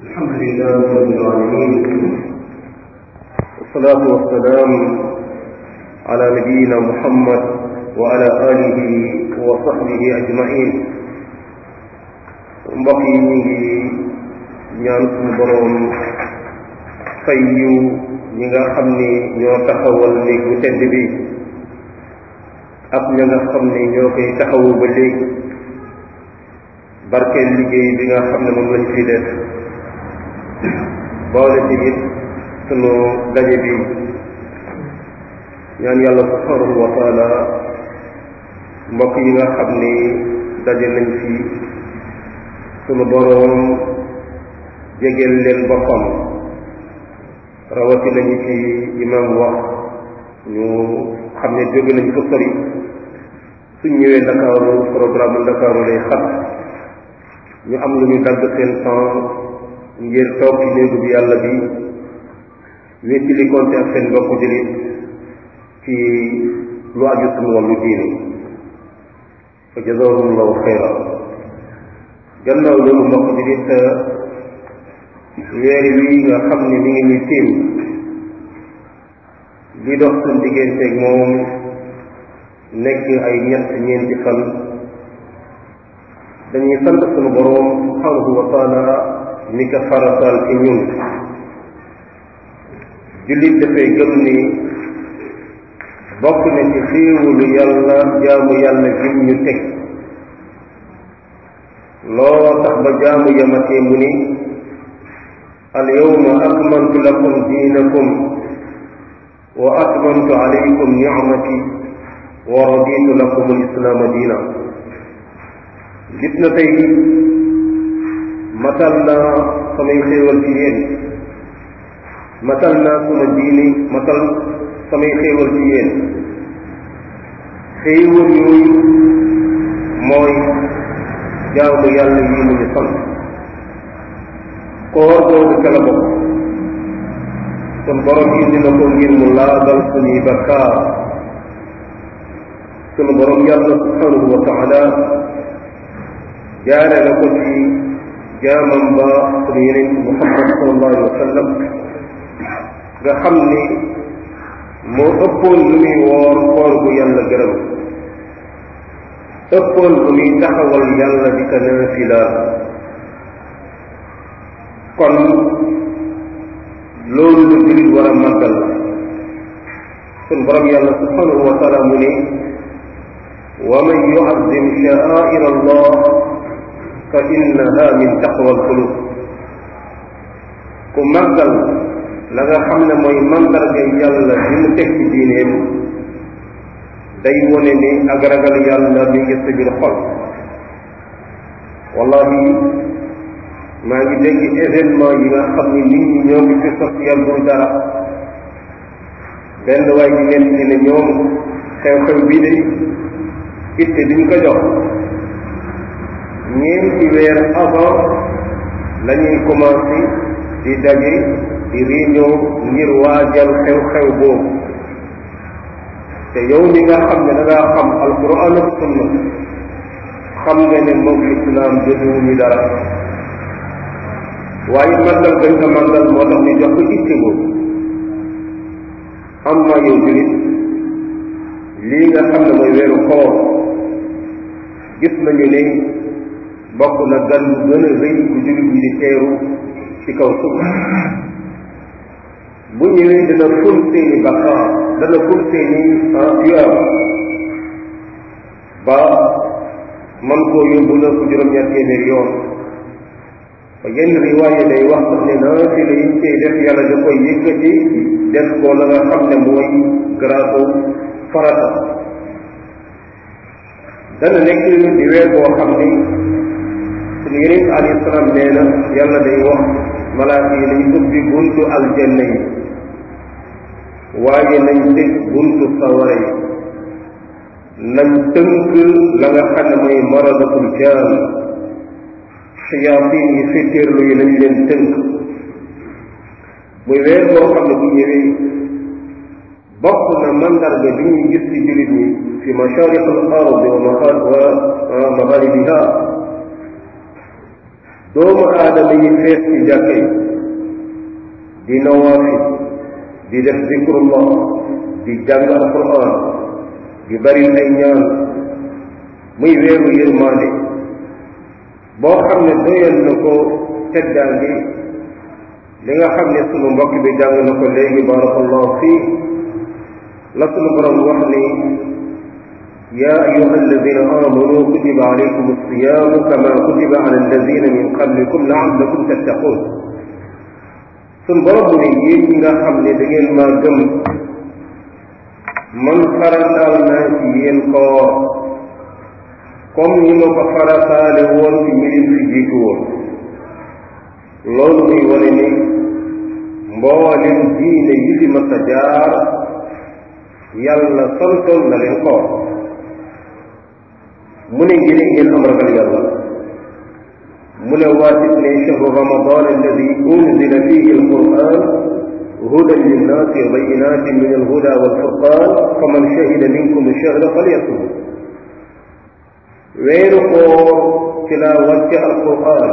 الحمد لله رب العالمين والصلاة والسلام على نبينا محمد وعلى آله وصحبه أجمعين mbokk yi ñu ngi ñaan suñu boroom fay yu ñi nga xam ni ñoo taxawal néeg bu tedd bi ak ña nga xam ni ñoo koy taxawu ba léegi barkeel liggéey bi nga xam ne moom lañ fi def boole ci it sunu daje bi ñaan yàlla subhanahu wa taala mbokk yi nga xam ni daje nañ fi sunu boroom jegeel leen boppam rawati nañu ci imam wax ñu xam ne jóge nañ ko sori suñ ñëwee ndakaaru programme ndakaaru lay xat ñu am lu ñu dagg seen temps ngir toog ci néegu bi yàlla bi wétti li konte ak seen mbokku jullit ci lu aju suñu wàllu diine fa jazahumullahu xayra gannaaw loolu mbokk jullit weer wi nga xam ne mi ngi ñuy tiim li dox suñ digganteeg moom nekk ay ñett ñeenti fan dañuy sant sunu boroom subhanahu wa taala mi ko farataal ci ñun jullit dafay gëm ni bokk na ci xéewalu yàlla jaamu yàlla jim ñu teg loo tax ba jaamu yamatee mu ni al yawma akmaltu lakum diinakum wa atmamtu alaykum nicmati wa raditu lakum al islaama diina gis na tey matal naa samay xéewal ci yéen matal naa suma diini matal samay xéewal ci yéen xéewal yooyu mooy jaamu yàlla yi mu ñu sant koor boobu ca la bokk sun borom indi na ko ngir mu laabal suñuy bakkaar sunu borom yàlla subhanahu wa taala jaare na ko ci jaamam ba sunu yeneen muhammad sallallahu alayhi wa sallam nga xam ni moo ëppoon lu muy woor koor gu yàlla gërëm ëppoon lu muy taxawal yàlla di ko naafila kon loolu lu jullit war a màggal la sun borom yàlla subhanahu wa taala mu ne wa man yuazim sha'air allah fa innaha min taqwa alqulub ku màggal la nga xam ne mooy mandarga yàlla bi mu teg ci diineem day wone ni ak ragal yàlla mi ngi sa biir xol wallahi maa ngi dégg événement yi nga xam ni nit ñi ñoo ngi fi sos yàggul dara benn waay bi nekk ni ne ñoom xew-xew bii de itte duñ ko jox ñeenti weer avant la ñuy commencé di daje di réunion ngir waajal xew-xew boobu te yow mi nga xam ne da ngaa xam alquran ak sunna xam nga ne moom lislaam jotuwuñu dara waaye màggal gañ ko màggal moo tax ñu jox ko itte boobu am na yow julit lii nga xam ne mooy weeru koor gis nañu ne bokk na gan bu gën a rëy bu julit ñi di teeru ci kaw suuf bu ñëwee dana ful seeni bakkaar dana ful seeni tuyaaba ba man koo yóbbu na ko juróom-ñaar téeméer yoon ba yenn riwaaye day wax sax ne naafila yi cay def yàlla da koy yëkkati def ko la nga xam ne mooy garaatu farata dana nekk di weer boo xam ni suñu yeneen alayhi salaam nee na yàlla day wax malaaka yi nañ ubbi buntu aljanna yi waaye nañ tëj buntu sawara yi nañ tënk la nga xam ne mooy maradatul jaan xiyaatin yi féetéerlu yi nañ leen tënk muy weer boo xam ne bu ñëwee bokk na mandarga bi ñuy gis ci jullit ñi fi mashaariq al ardi wa magharibiha doomu aadama yi fees ci jàkka yi di nawaafil di def zikrullah di jàng alquran di bari ay ñaan muy weeru yërmaande boo xam ne doyal na ko teddaangi li nga xam ne sunu mbokk bi jàng na ko léegi barakallahu fii la sunu borom wax ni yaa ayuha alladina amanu kutiba alaykum alsiyamu kama kutiba ala alladina min qablikum laallakum tattaqun sunu borom mu ne yéen ñi nga xam ne da ngeen maa gëm man farataal naa ci yéen koor comme ni ma ko farataale woon ci ñi leen fi jiitu woon loolu muy wane ni mboolem diine yi fi mas a jaar yàlla santoon na leen koor mu ne ngir ngeen am ragal yàlla mu ne waatit ne chahru ramadan alladi unzila fihi alquran hudan linnaasi wa bayinatin min alhuda walfurqan faman shahida minkum alshahra falyasum weeru koor ci laa wàcce alquran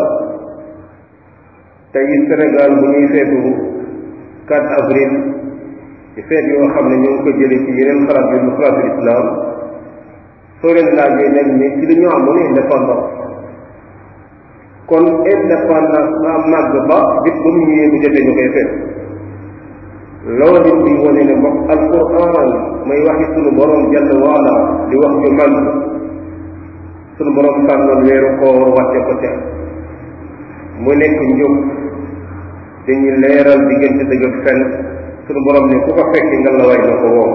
tey Sénégal bu ñuy feetu 4 avril ci feet yoo xam ne ñu ngi ko jële ci yeneen xalaat yu xalaatu islam soo leen laajee nen ni ci li ñu amoon indépendance kon indépendance ba màgg ba bis ba mu ñëwee bu jotee ñu koy feet loolu it di wane ne mbokk alquran may waxi sunu borom jàll waala di wax ju màgg sunu borom tànnoon weeru koor wàcce ko ca mu nekk njub dañuy leeral diggante dëgg ak fen sunu borom ne ku ko fekki nga la way na ko woo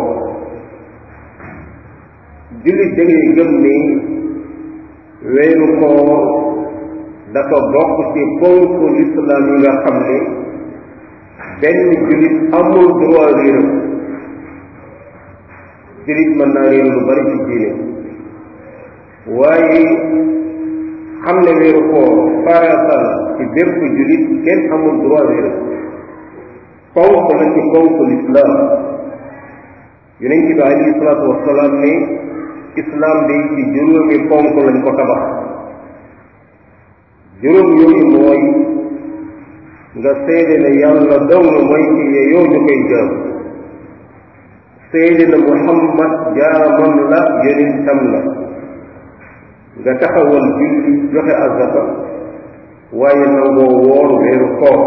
jullit da ngay gëm ni weeru koor dafa bokk ci ponk lislaam yi nga xam ne benn jullit amul droit réeram jullit mën naa réeru lu bari ci diine waaye xam ne weeru koor farata la ci bépp jullit kenn amul droit réeram ponk la ci ponk lislaam yonent bi alayhi salaatu wasalaam ne islam day ci juróomi ponk lañ ko tabax juróom yooyu mooy nga seede ne yàlla dong mooy ci yeyoo ñu koy jaam seede ne muhammad jaamam la yonentam la nga taxawal julli joxe azaka waaye nangoo woor weeru koor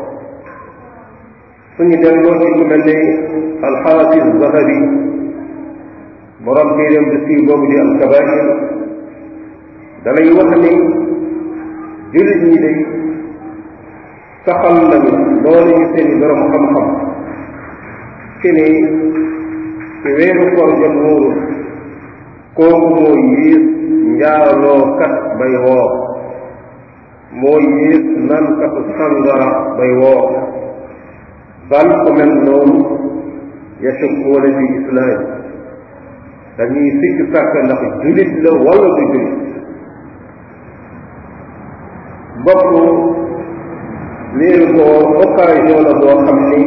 suñu delloo ci ku mel ne alxaafis zahabi borom téeréem bi sii boobu di alkabair dalay wax ni jullit ñi day saxal nañu loolu ñu seeni borom xam-xam ci ni ci weeru koor jot wóoru kooku moo yiis njaalookat bay woor moo yiis nankatu sangara bay woor bal ko mel noonu yashukkuuna fi islaam dañuy sikk sàkk ndax julit la wala du julit mbokk weeru ko occasion la boo xam ni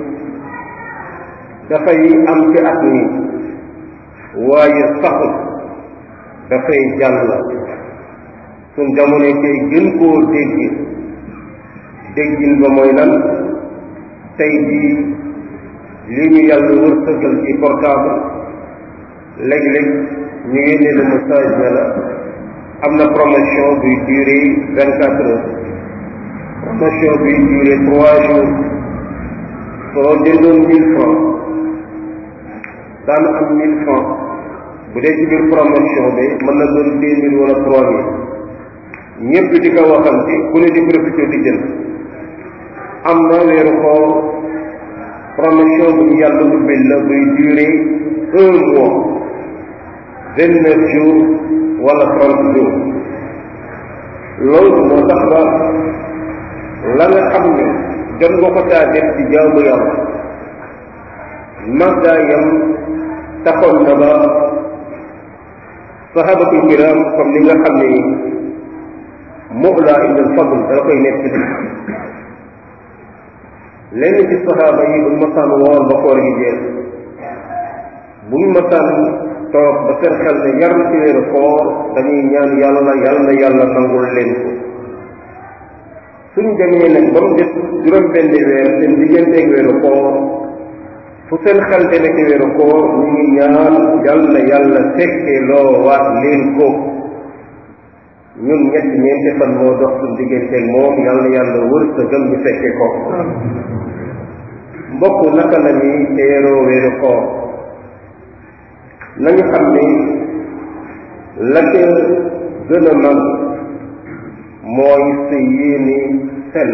dafay am ci at mi waaye saxul dafay jàll suñ jamono tey gën koo dégg déggin ba mooy lan tey jii lii ñu yàlla wërsëgal ci portable léeg-léeg ñu yónnee la message ne la am na promotion buy durer vingt quatre heures promotion buy durer trois jours soo jëndoon mille francs daan am mille francs bu dee ci biir promotion bi mën na doon deux mille wala trois mille ñëpp di ko waxante ku ne di profité di jënd am na weeru koor promotion bu ñu yàlla ubbil la buy durer un mois vingt neuf jours wala trente jours loolu moo tax ba la nga xam ne jot nga ko taa def ci jaamu yàlla màggaayam taxoon na ba sahabatul kiram comme ni nga xam ne Mu'la ibn al-Fadl dala koy nekk lenn ci sahaaba yi buñ masaan woor ba koor gi jeex buñ masaan toog ba seen xel ne yar ci weeru koor dañuy ñaan yàlla yàlla na yàlla nangul leen ko suñ demee nag ba mu def juróom benn weer seen digganteeg weeru koor fu seen xel demee ci weeru koor ñu ngi ñaan yal na yàlla fekkee loo waat leen ko ñun ñett ñeenti fan moo dox suñ digganteeg moom yal na yàlla wërsëgal ñu fekkee ko mbokk naka la ñuy teeroo weeru koor nañu xam ne la ca gën a mag mooy sa yéene sell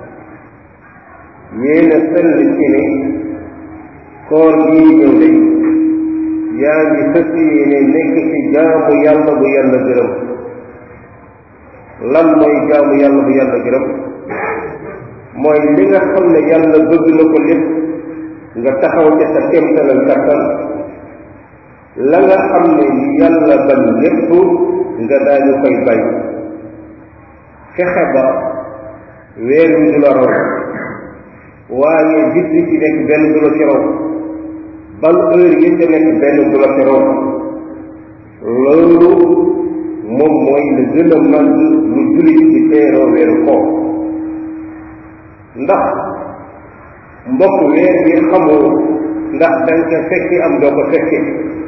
yéene sell ci ne koor gii ñëw de yaa ngi fas yéene nekk ci jaamu yàlla bu yàlla gërëm lan mooy jaamu yàlla bu yàlla gërëm mooy li nga xam ne yàlla bëgg na ko lépp nga taxaw ca sa kéemtalal kattan la nga xam ne yàlla bañ lépp nga daañu koy bañ fexe ba weer wi du la raw waaye bis bi ci nekk benn du la ci raw ban heure yi ci nekk benn du la ci raw loolu moom mooy la gën a mag lu jullit ci teeroo weeru koor ndax mbokk weer bi xamoo ndax danga ko fekki am doo ko fekke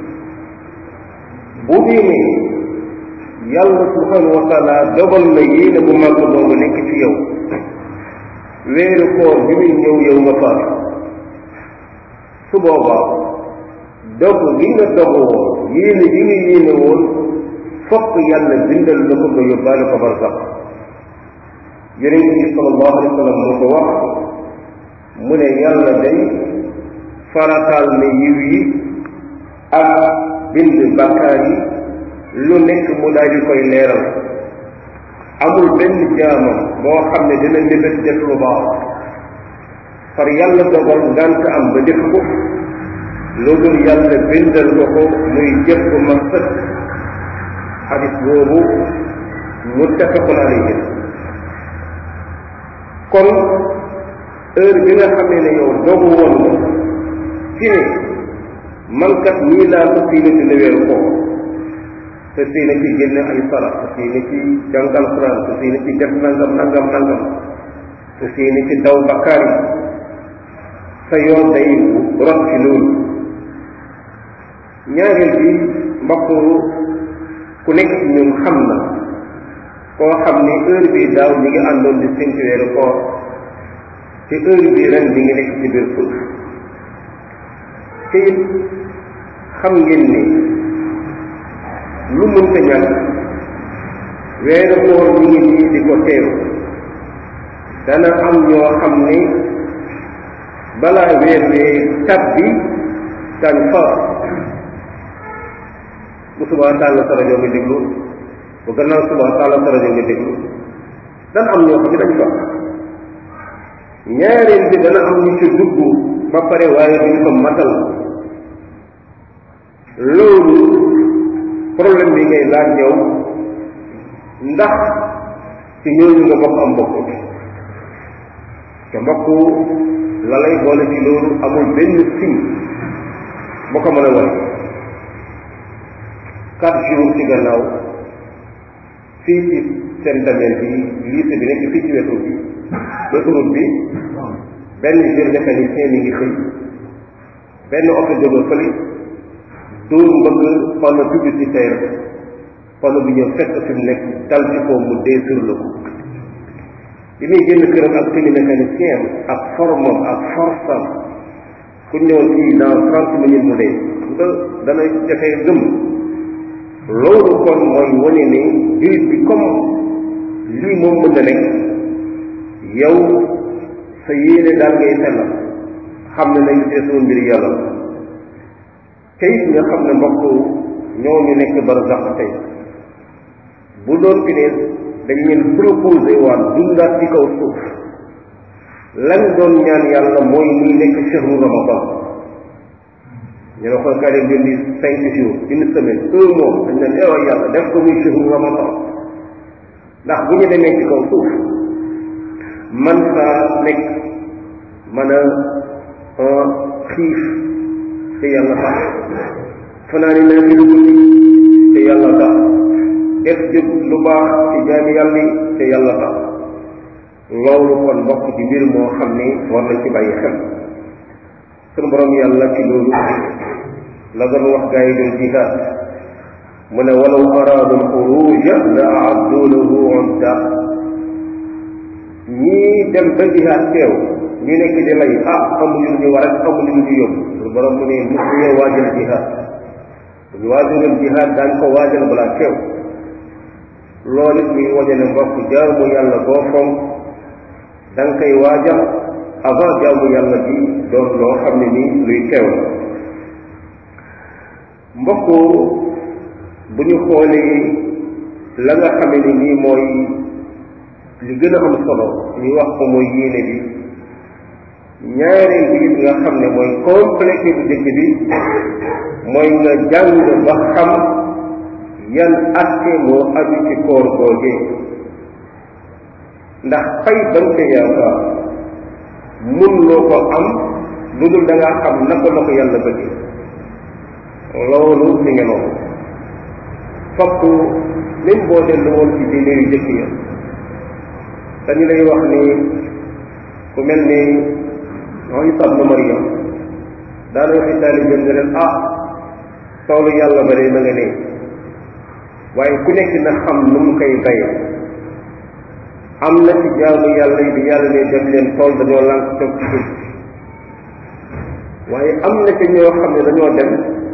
bu dee ne yàlla subhanahu wa taala dogal na yéene bu màgg boobu nekk ci yow weeru koor bi muy ñëw yow nga faatu su boobaa dog li nga dog woon yéene bi nga yéene woon fokk yàlla bindal la ko nga yóbbaale ko barsax yonent bi sallallahu alayhi wa sallam moo ko wax mu ne yàlla day farataal ne yiw yi ak bind bakkaar yi lu nekk mu daal di koy leeral amul benn jaamam boo xam ne dina mébét def lu baax far yàlla dogal ngant am ba def ko loolu yàlla bindal ko ko muy jëf bu ma sëkk xadis boobu muttafaqun alayhi kon heure bi nga xamee ne yow dogu woon nga ci ne man kat nii laa ko fii na dina weeru koor te fii na ci génne ay sara te fii na ci jàngal Quran te fii na ci def nangam nangam nangam te fii na ci daw bakkaar yi sa yoon day rot ci loolu ñaareel bi mbokk ku nekk ci ñun xam na koo xam ne heure bi daaw ñi ngi àndoon di séntu weeru koor te heure bi ren ñi ngi nekk ci biir suuf te it xam ngeen ni lu mënta ñàkk weeru koor ñi ngi nii di ko teeru dana am ñoo xam ni balaa weer wee tabbi dañ fa bu subaa tàll sa rajo nga déglu bu gannaaw subaa tàll sa rajo nga déglu dana am ñoo xam ne dañ fa ñaareel bi dana am ñu ci dugg ba pare waaye duñ ko matal loolu problème bi ngay laaj yow ndax ci ñooñu nga bokk am bokk te mbokk la lay boole ci loolu amul benn signe boo ko mën a wane quatre jours ci gannaaw fii ci seen dameel bi lycée bi nekk fii ci wetu bi autoroute bi benn jeune mécanicien mi ngi xëy benn oto jóge fële dóor mbëgg panneau publicitaire panneau bi ñëw fekk fi mu nekk dal ci kaw mu dee sur le coup bi muy génn këram ak tenue mécanicien ak formam ak force am ku ñëwoon fii dans trente minutes mu dee nga dana jafee gëm loolu kon mooy wane ne jullit bi comme lii moom mën na nekk yow sa yéene daal ngay sellal xam ne nañ ci sunu mbir yàlla te it nga xam ne mbokk ñoo ñu nekk barsax tey bu doon fi ne dañ leen proposé waat dundaat ci kaw suuf lañ doon ñaan yàlla mooy muy nekk chehru ramadan ñu ne ko kaa leen di cinq jours une semaine un mois dañ leen eewa yàlla def ko muy chehru ramadan ndax bu ñu demee ci kaw suuf man saa nekk mën a xiif te yàlla tax fanaani naa fi lu guddi te yàlla tax def jëf lu baax ci jaami yàlla yi te yàlla tax loolu kon mbokk ci mbir moo xam ni war nañ ci bàyyi xel sunu borom yàlla ci loolu la doon wax gaa yi doon jihaad mu ne walaw araadu alxuruja la aaddu lahu udda ñii dem ba jihaad teew ñu nekk di lay ah amuñu lu ñu war ak amuñu lu ñu yóbbu sunu borom mu ne musuñoo waajal jihaad bu ñu waajaloon jihaad daañ ko waajal balaa teew loolu it muy waje ne mbokk jaamu yàlla boo fonk da nga koy waajal avant jaamu yàlla bi doon loo xam ne nii luy teew la mbokk bu ñu xoolee la nga xam ne nii mooy li gën a am solo ñu wax ko mooy yéene bi ñaareel bi nga xam ne mooy complété bu jëkk bi mooy nga jàng ba xam yan atte moo aju ci koor googee ndax fay bañ ca yaakaar mun loo ko am lu dul da ngaa xam naka la ko yàlla bëgge loolu mi ngi noonu fokk même boo dellu woon ci diine yu jëkk ya dañu lay wax ni ku mel ni Isa ibn Maryam daana waxi taalibe nga leen ah toolu yàlla ba de ma nga nee waaye ku nekk na xam nu mu koy baye am na ci jaamu yàlla yi bi yàlla ne dem leen tool dañoo lànk toog ci suuf waaye am na ci ñoo xam ne dañoo dem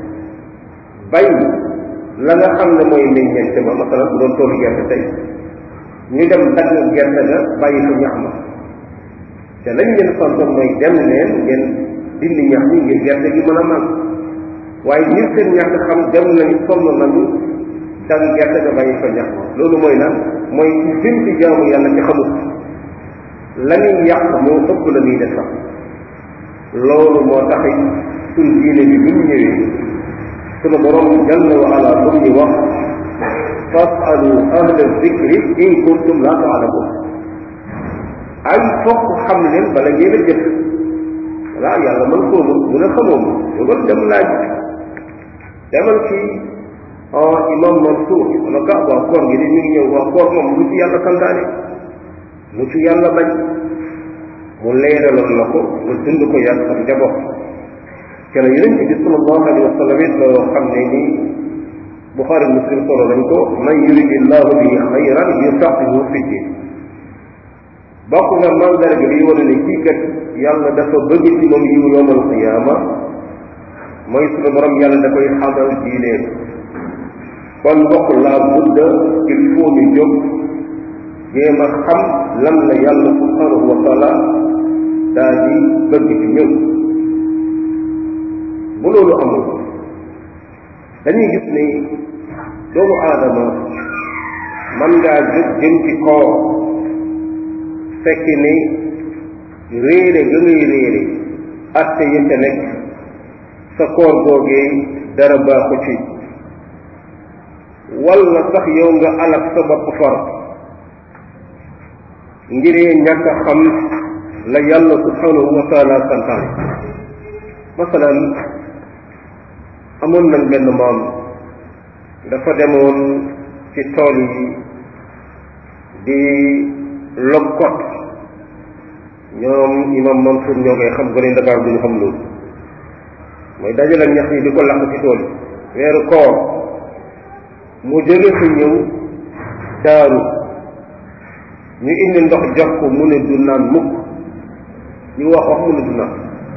bay la nga xam ne mooy meññeente ba masalan bu doon toolu gerte tey ñu dem dagg gerte ga bàyyi fa ñax ma te lañ leen santoon mooy dem leen ngeen dindi ñax ñi ngir gerte gi mën a màgg waaye ñir seen ñàkk xam dem nañ sonn nañu dagg gerte ga bàyyi fa ñax ma loolu mooy lan mooy ci jëm ci jaamu yàlla ci xamut la ñuy yàq moo ëpp la ñuy def sax loolu moo taxit suñ diine bi bi mu ñëwee sunu borom jalla wa ala bu ñu wax fasalu ahla zikri in kuntum la taalamun ay fokk xam leen bala ngeen a jëf voilà yàlla man xóoma mu ne xamoo ma yogal dem laaj demal ci imam Mansour wala ga waa koor gi di mi ngi ñëw waa koor moom lu ci yàlla santaane lu ci yàlla bañ mu leeraloon la ko nga dund ko yàlla ak njaboot te la yonent bi sallallahu alayhi wa sallam it loo xam ne nii Buxaari Muslim solo nañ ko man yuridi llahu bihi xayran yufaqihu fi din bokk nga mandarga bi wane ne kii kat yàlla dafa bëgg ci moom yiw yowmal qiyaama mooy sunu borom yàlla da koy xamal diineen kon mbokk laa budda il faut ñu jóg jéem a xam lan la yàlla subhanahu wa taala daa di bëgg ci ñëw bu loolu amul dañuy gis ni doomu aadama man ngaa jóg jëm ci koor fekk ni réere ga ngay réere atte yi ca nekk sa koor googee dara baaxu ci walla sax yow nga alak sa bopp far ngiree ñàkk a xam la yàlla subhanahu wa taala santaane masalan amoon nañ benn maam dafa demoon ci tool yi di lokkot ñoom imam Mansour ñoo koy xam gone Ndakaar duñu xam loolu mooy dajale ñax yi di ko lakk ci tool yi weeru koor mu jóge fi ñëw daaru ñu indi ndox jox ko mu ne du naan mukk ñu wax wax mu ne du naan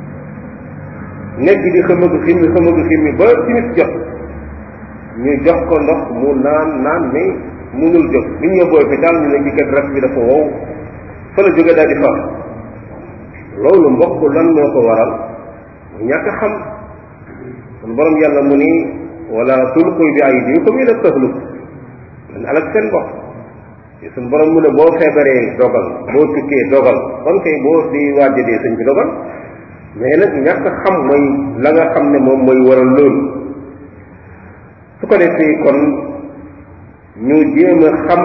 nekk di xamagu ximmi xamagu ximmi ba timis jot ñu jox ko ndox mu naan naan mais munul jóg bi ñu yóbboo hôpital ñu ne ci kat res bi dafa wow fa la jóge daal di faat loolu mbokk lan moo ko waral mu ñàkk xam kon borom yàlla mu ni wala tulqu bi aydikum ila tahluk man alak seen bopp te suñ borom mu ne boo feebaree dogal boo tukkee dogal kon kay boo di waaja dee sëñ bi dogal mais nag ñàkk xam mooy la nga xam ne moom mooy waral loolu su ko defee kon ñu jéem a xam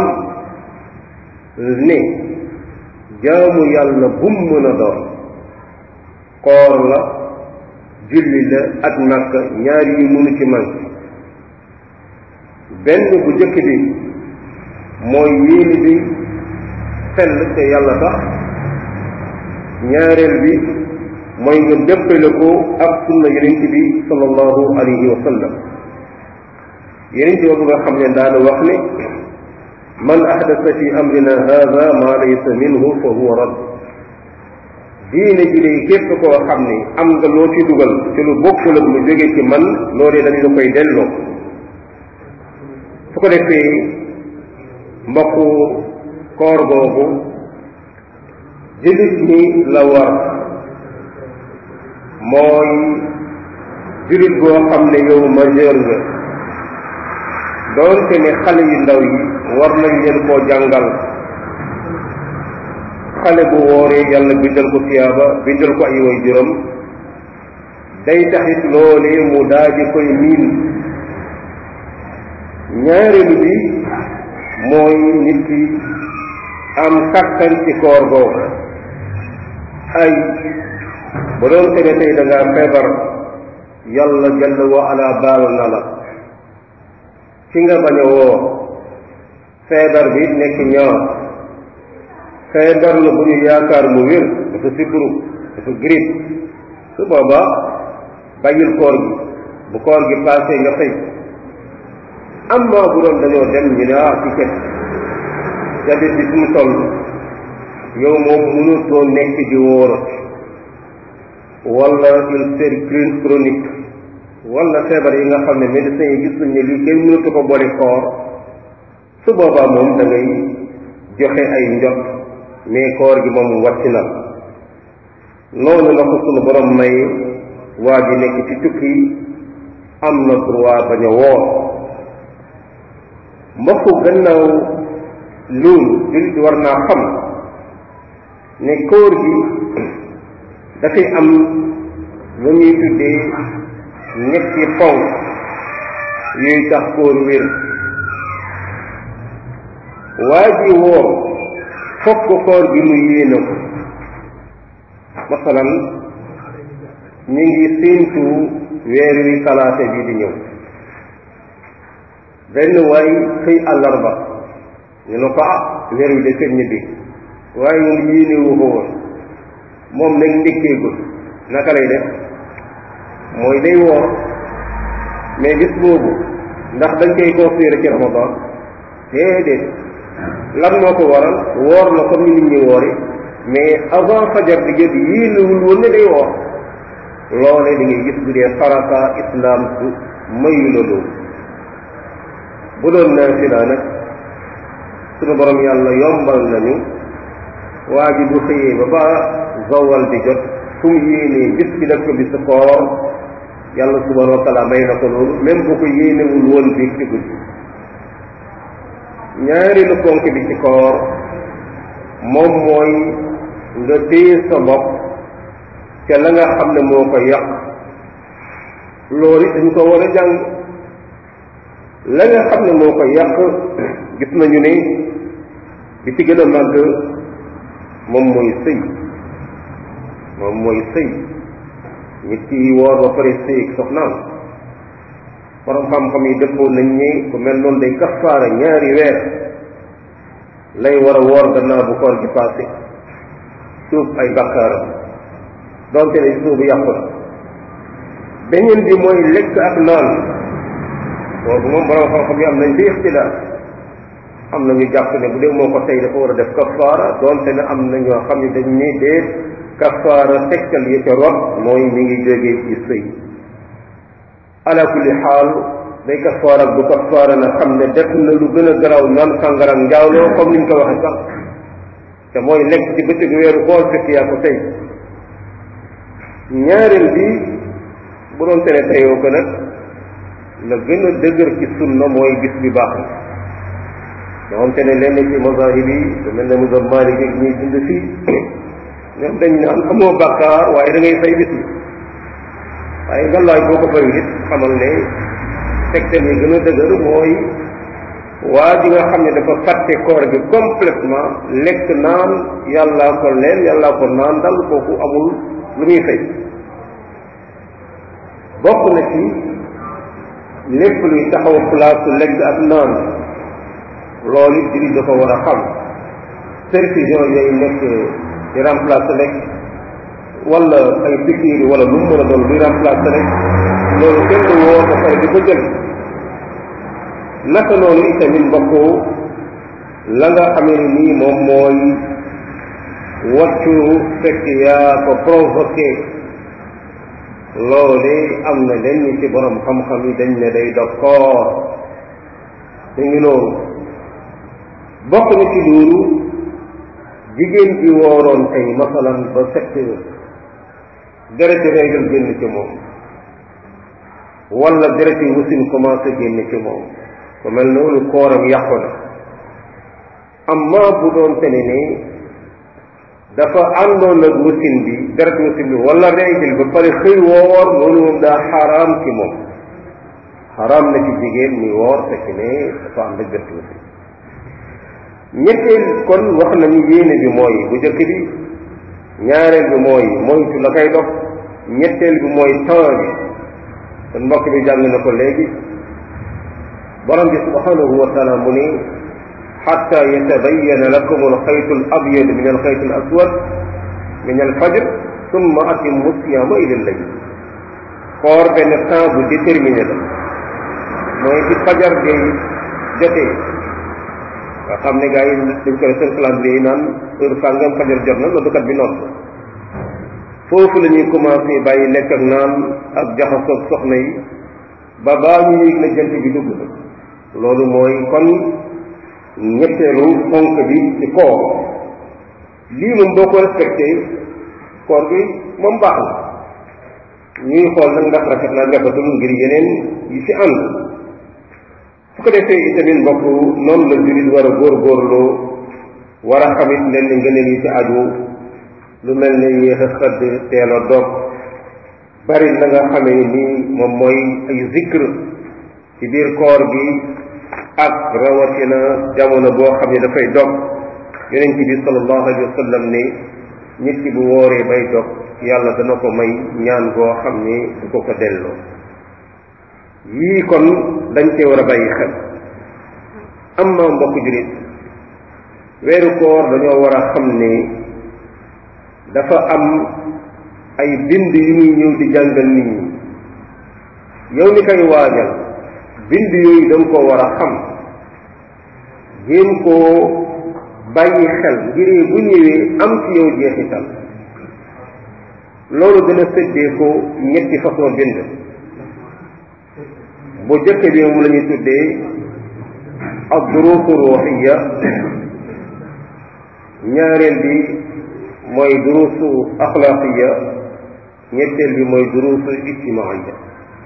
ne jaamu yàlla bum mën a doon koor la julli la ak nàkk ñaar yi mënu ci man benn bu jëkk bi mooy yéene bi sell te yàlla tax ñaareel bi mooy nga dëppale ko ak sunna yonent bi sallallahu alayhi wa sallam yonent boobu nga xam ne daana wax ne man ahdasa fi amrina hada ma laysa minhu fa huwa rad diine ji day képp koo xam ne am nga loo ci dugal te lu bokkul ak lu jóge ci man loolee dañ la koy delloo su ko defee mbokku koor googu jullit ñi la war mooy jullit boo xam ne yow majeur nga doonte ne xale yu ndaw yi war nañ leen koo jàngal xale bu wooree yàlla bindal ko tiyaaba bindal ko ay way juróom day taxit loolee mu daaji koy miin ñaareelu bi mooy nit ki am kàttan ci koor googu ay ba doon te ne tey da ngaa feebar yàlla jalla wa ala baal na la ci nga bañ a woor feebar bi nekk ñaar feebar la bu ñu yaakaar mu wér dafa sibru dafa grippe su boobaa bàyyil koor gi bu koor gi passé nga fay amma bu doon dañoo dem ñu ne ah ci ket jabet bi fu mu toll yow moom mënutoo nekk di wóorat wala ulcère chronique wala feebar yi nga xam ne médecins yi gis nañ ne lii kenn mënatu ko boole koor su boobaa moom da ngay joxe ay njot mais koor gi moom wàcc na noonu la ko sunu borom may waa ji nekk ci tukki am na droit bañ a woor mbokku gannaaw loolu jullit war naa xam ne koor gi dafay am lu ñuy tuddee ñetti ponk yuy tax koor wér waa ji woor fokk koor gi mu yéene ko masalan ñu ngi séentu weer wi talaata bi di ñëw benn waay xëy àllarba ñu ne ko ah weer wi de seen ñibbi waaye moom yéene wu ko woon moom nag ndékkeegul naka lay def mooy day woor mais bis boobu ndax dañ koy considéré ci ramadan déedéet lan moo ko waral woor na comme ni nit ñi woori mais avant fajar di jot yéenewul woon ne day woor loolee da ngay gis bu dee farata islam su mayu la loolu bu doon naafila nag sunu borom yàlla yombal nañu waa ji bu xëyee ba ba zawal di jot fu mu yéenee bis bi def ko bisu koor yàlla subhanahu wa taala may na ko loolu même bu ko yéenewul woon biig ci guddi ñaareelu ponk bi ci koor moom mooy nga téye sa bopp ca la nga xam ne moo ko yàq loolu dañ ko war a jàng la nga xam ne moo ko yàq gis nañu ne bi ci gën a màgg moom mooy sëy moom mooy sëy nit ki woor ba pare sëy ak soxnaam borom xam-xam yi dëppoo nañ ne ku mel noonu day kafaara ñaari weer lay war a woor gannaaw bu koor gi passé suuf ay bakkaaram donte ne suubu yàqu na beneen bi mooy lekk ak naan boobu moom borom xam-xam yi am nañ ci ixtilaaf am na ñu jàpp ne bu dee moo ko tey dafa war a def kafaara donte ne am na ñoo xam ne dañ ne déet kafaara tegtal yi ca rot mooy mi ngi jógee ci sëy ala kulli xaal day kafaara ak bu kafaara na xam ne def na lu gën a garaaw naan sàngara njaaloo comme ni ñu ko waxee sax te mooy lekk ci bëccëgu weeru koor fekk yaa ko tey ñaareel bi bu doon tere teyoo ko nag la gën a dëgër ci sunna mooy bis bi baax na nga xam te ne lenn ci mazahib yi lu mel ne mazhab Maalik ak ñuy dund fii ñoom dañ naan amoo bàkkaar waaye da ngay fay bis bi waaye ngalaay boo ko fayul it xamal ne tegtal yi gën a dëgër mooy waa ji nga xam ne dafa fàtte koor gi complètement lekk naan yàllaa ko leen yàllaa ko naan dal kooku amul lu muy fay bokk na ci lépp luy taxaw place lekk ak naan loolu it jullit dafa war a xam perfusion yooyu nekk di remplacer rek wala ay pikiir wala lu mu mën a doon luy remplacer rek loolu kenn du woo ko pare di ko jël naka noonu itamit mbokk la nga xamee ni nii moom mooy wàccu fekk yaa ko provoqué loole am na lenn ci borom xam-xam yi dañ ne day dog koor da ngi noonu bokk na ci loolu jigéen bi wooroon tey masalan ba sept heures dereti régal génn ci moom wala dereti wasin commencé génn ci moom ku mel noonu kooram yàqu na amma bu doon tene ne dafa àndoon ak wasin bi deret wasin bi wala régal ba pare xëy woor loolu moom daa xaraam ci moom xaraam na ci jigéen muy woor fekk ne dafa ànd ak deret wasin ñetteel kon wax nañu yéene bi mooy bu jëkk bi ñaareel bi mooy moytu la koy dox ñetteel bi mooy temps bi kon mbokk bi jàng na ko léegi borom bi subhanahu wa taala mu ne xatta yatabayana lakum alxaytu al abyad min alxaytu al aswad min alfajr summa atimmu siyama ila layl koor benn temps bu déterminé la mooy ci fajar day jotee nga xam ne gars yi dañ koy seen calendrier yi naan heure sàngam fajar jot na noddukat bi noonu foofu la ñuy commencé bàyyi lekk ak naan ak jaxasoog soxna yi ba baa ñu yéeg na jant bi dugg na loolu mooy kon ñetteelu fonk bi ci koor lii moom boo ko respecté koor bi moom baax na ñuy xool nag ndax rafet na rafetul ngir yeneen yi ci ànd su ko defee itamit mbokk noonu la jullit war a góorgóorlu war a xamit leen ni ngëneel yi ci aju lu mel ne yéex a xëdd teel a dog bari la nga xamee ni moom mooy ay zikr ci biir koor gi ak rawatina jamono boo xam ne dafay dog yonent bi sallallahu alayhi wa sallam ni nit ki bu wooree bay dog yàlla dana ko may ñaan goo xam ni du ko ko delloo yii kon dañ cee war a bàyyi xel am na mbokk julit weeru koor dañoo war a xam ni dafa am ay bind yu muy ñëw di jàngal nit ñi yow ni koy waajal bind yooyu danga ko war a xam jéem koo bàyyi xel ngir bu ñëwee am ci yow jeexital loolu dana séddee ko ñetti façon bind bu jëkk bi moom la ñuy tuddee ak duruusu ruuxiya ñaareel bi mooy duruusu axlaaqiya ñetteel bi mooy duruusu ijtimaaiya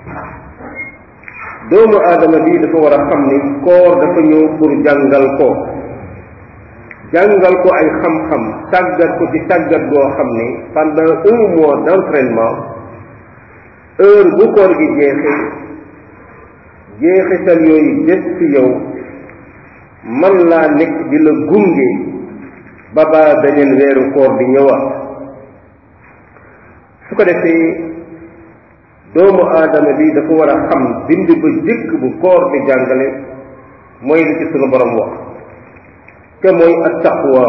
doomu aadama bi dafa war a xam ni koor dafa ñëw pour jàngal ko jàngal ko ay xam-xam tàggat ko ci tàggat goo xam ni pendant un mois d'entraînement heure bu koor gi jeexee jeexital yooyu des ci yow man laa nekk di la gunge ba baa beneen weeru koor di ñëwaat su ko defee doomu aadama bi dafa war a xam bind ba jëkk bu koor di jàngale mooy li ci sunu borom wax te mooy attaqwa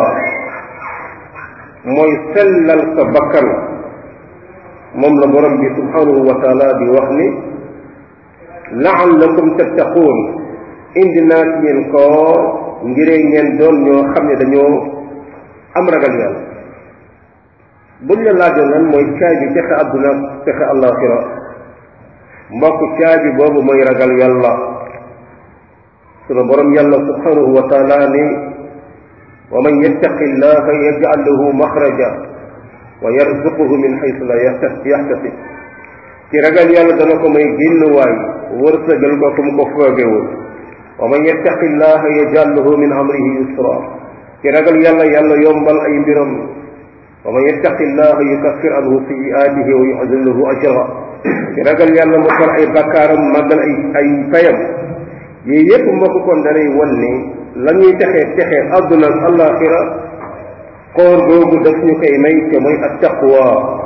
mooy sellal sa bakkan moom la borom bi subhanahu wa taala di wax ni laallakum tattaquun indi naa ci yéen koor ngiree ngeen doon ñoo xam ne dañoo am ragal yàlla buñ la laajoon lan mooy caabi texe àdduna texe àllaaxira mbokk caabi boobu mooy ragal yàlla sunu borom yàlla subhanahu wa taala ni wa man yattaqi llaha yaj'al lahu maxraja wa yarzuquhu min xaysu la yaxtasib ci ragal yàlla dana ko may génn waay wërsëgal ko fu mu ko foogewul wa man yattaqi llaha yaj'al lahu min amrihi yusra ci ragal yàlla yàlla yombal ay mbiram wa man yattaqi llaha yukaffir anhu sayyi'atihi wa yu'zim lahu ajra ci ragal yàlla mu far ay bakkaaram màggal ay ay fayam yii yépp mbokk kon danay won ni la ñuy texe texe àdduna ak àllaaxira koor googu daf ñu koy may te mooy at taqwa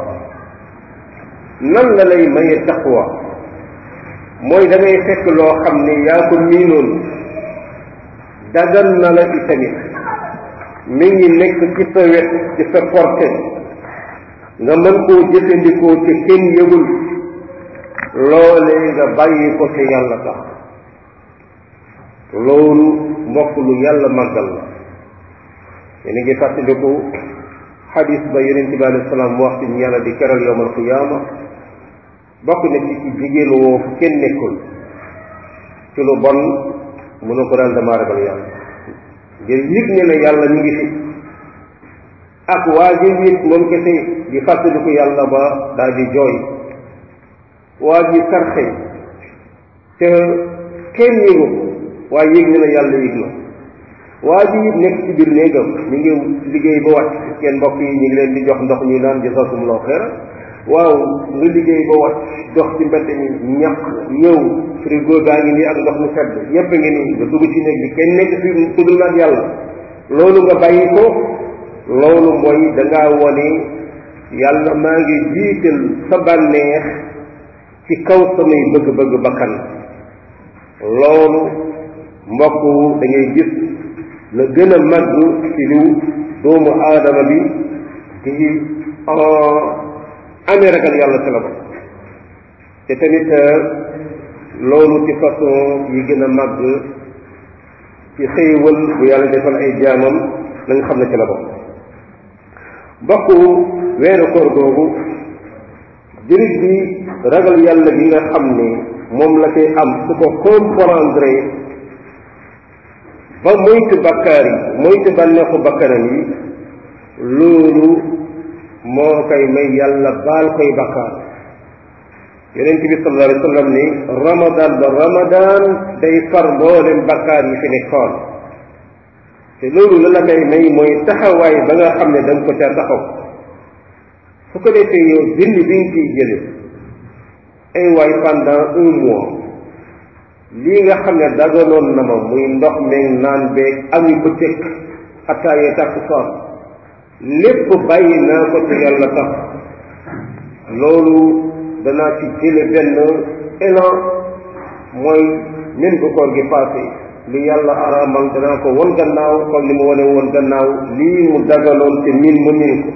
nan la lay maye taqwa mooy da ngay fekk loo xam ne yaa ko miinoon dagan na la itamit mi ngi nekk ci sa wet ci sa porte nga mën koo jëfandikoo ci kenn yëgul loolee nga bàyyi ko ci yàlla tax loolu mbokk lu yàlla màggal la yéen a ngi fàttaliku xadis ba yonent bi alayhi salaam wax ci ñu yàlla di keral yowmal qiyaama bokk na ci ci jigéen woo fu kenn nekkul ci lu bon mu ne ko daal damaa ragal yàlla ngir yëg ne ne yàlla ñu ngi fi ak waa ji it moom kese di fàttaliku yàlla ba daal di jooy waa ji sarxe te kenn yëgu waaye yëg ne na yàlla yëg na waa ji it nekk ci biir néegam ñu ngi liggéey ba wàcc kenn mbokk yi ñu ngi leen di jox ndox ñu naan jazakumullahu xeera waaw nga liggéey ba wàcc dox ci mbedd mi ñaq ñëw frigo gaa ngi nii ak ndox mu sedd yépp ngi nii nga dugg ci néeg bi kenn nekk fi tuddul nag yàlla loolu nga bàyyi ko loolu mooy dangaa wone yàlla maa ngi jiital sa bànneex ci kaw samay bëgg-bëgg bakkan loolu mbokk da ngay gis la gën a màgg ci liw doomu aadama bi di amee ragal yàlla ci la ko te tamit loolu ci façon yi gën a màgg ci xéewal bu yàlla defal ay jaamam na nga xam ne ci la bokk bokk weeru koor googu jullit bi ragal yàlla gi nga xam ne moom la koy am su ko comprendre ba moytu bakkaar yi moytu bànneexu bakkanam yi loolu moo koy may yàlla baal koy bakkaar yonent bi sallallahu alayhi wa sallam ni ramadan ba ramadan day far mboolem bakkaar yi fi nekkoon te loolu la la koy may mooy taxawaay ba nga xam ne da nga ko ca taxaw su ko defee yow bind bi nga ciy jële ay waay pendant un mois lii nga xam ne daganoon na ma muy ndox meeg naan beeg ami bëccëg attaayee takk soor lépp bàyyi naa ko ci yàlla tax loolu danaa ci jële benn élan mooy min bu koor gi passé li yàlla araamal danaa ko won gannaaw comme li mu wane woon gannaaw lii mu dagaloon te min ma min ko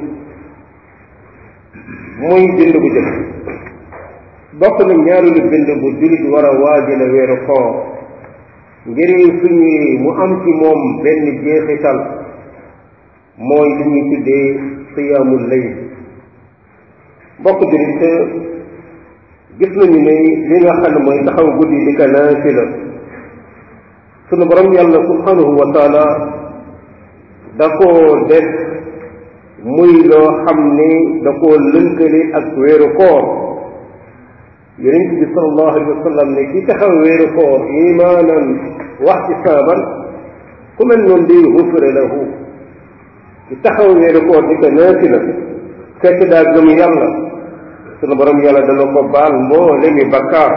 muy bind bu jëkk bokk na ñaareelu bind bu jullit war a waajale weeru koor ngir suñu mu am ci moom benn jeexital mooy li ñuy tuddee siyaamul layl bokk jullit gis nañu ne li nga xam ne mooy taxaw guddi di ko naafila sunu borom yàlla subhanahu wa taala da koo def muy loo xam ne da koo lënkale ak weeru koor yonent bi sallallahu alayhi wa sallam ne ki taxaw weeru koor imaanan wax ci saaban ku mel noonu day xufre lahu ki taxaw weeru koor di ko naafila fekk daa gëm yàlla sunu borom yàlla dana ko baal mboolemi bakkaar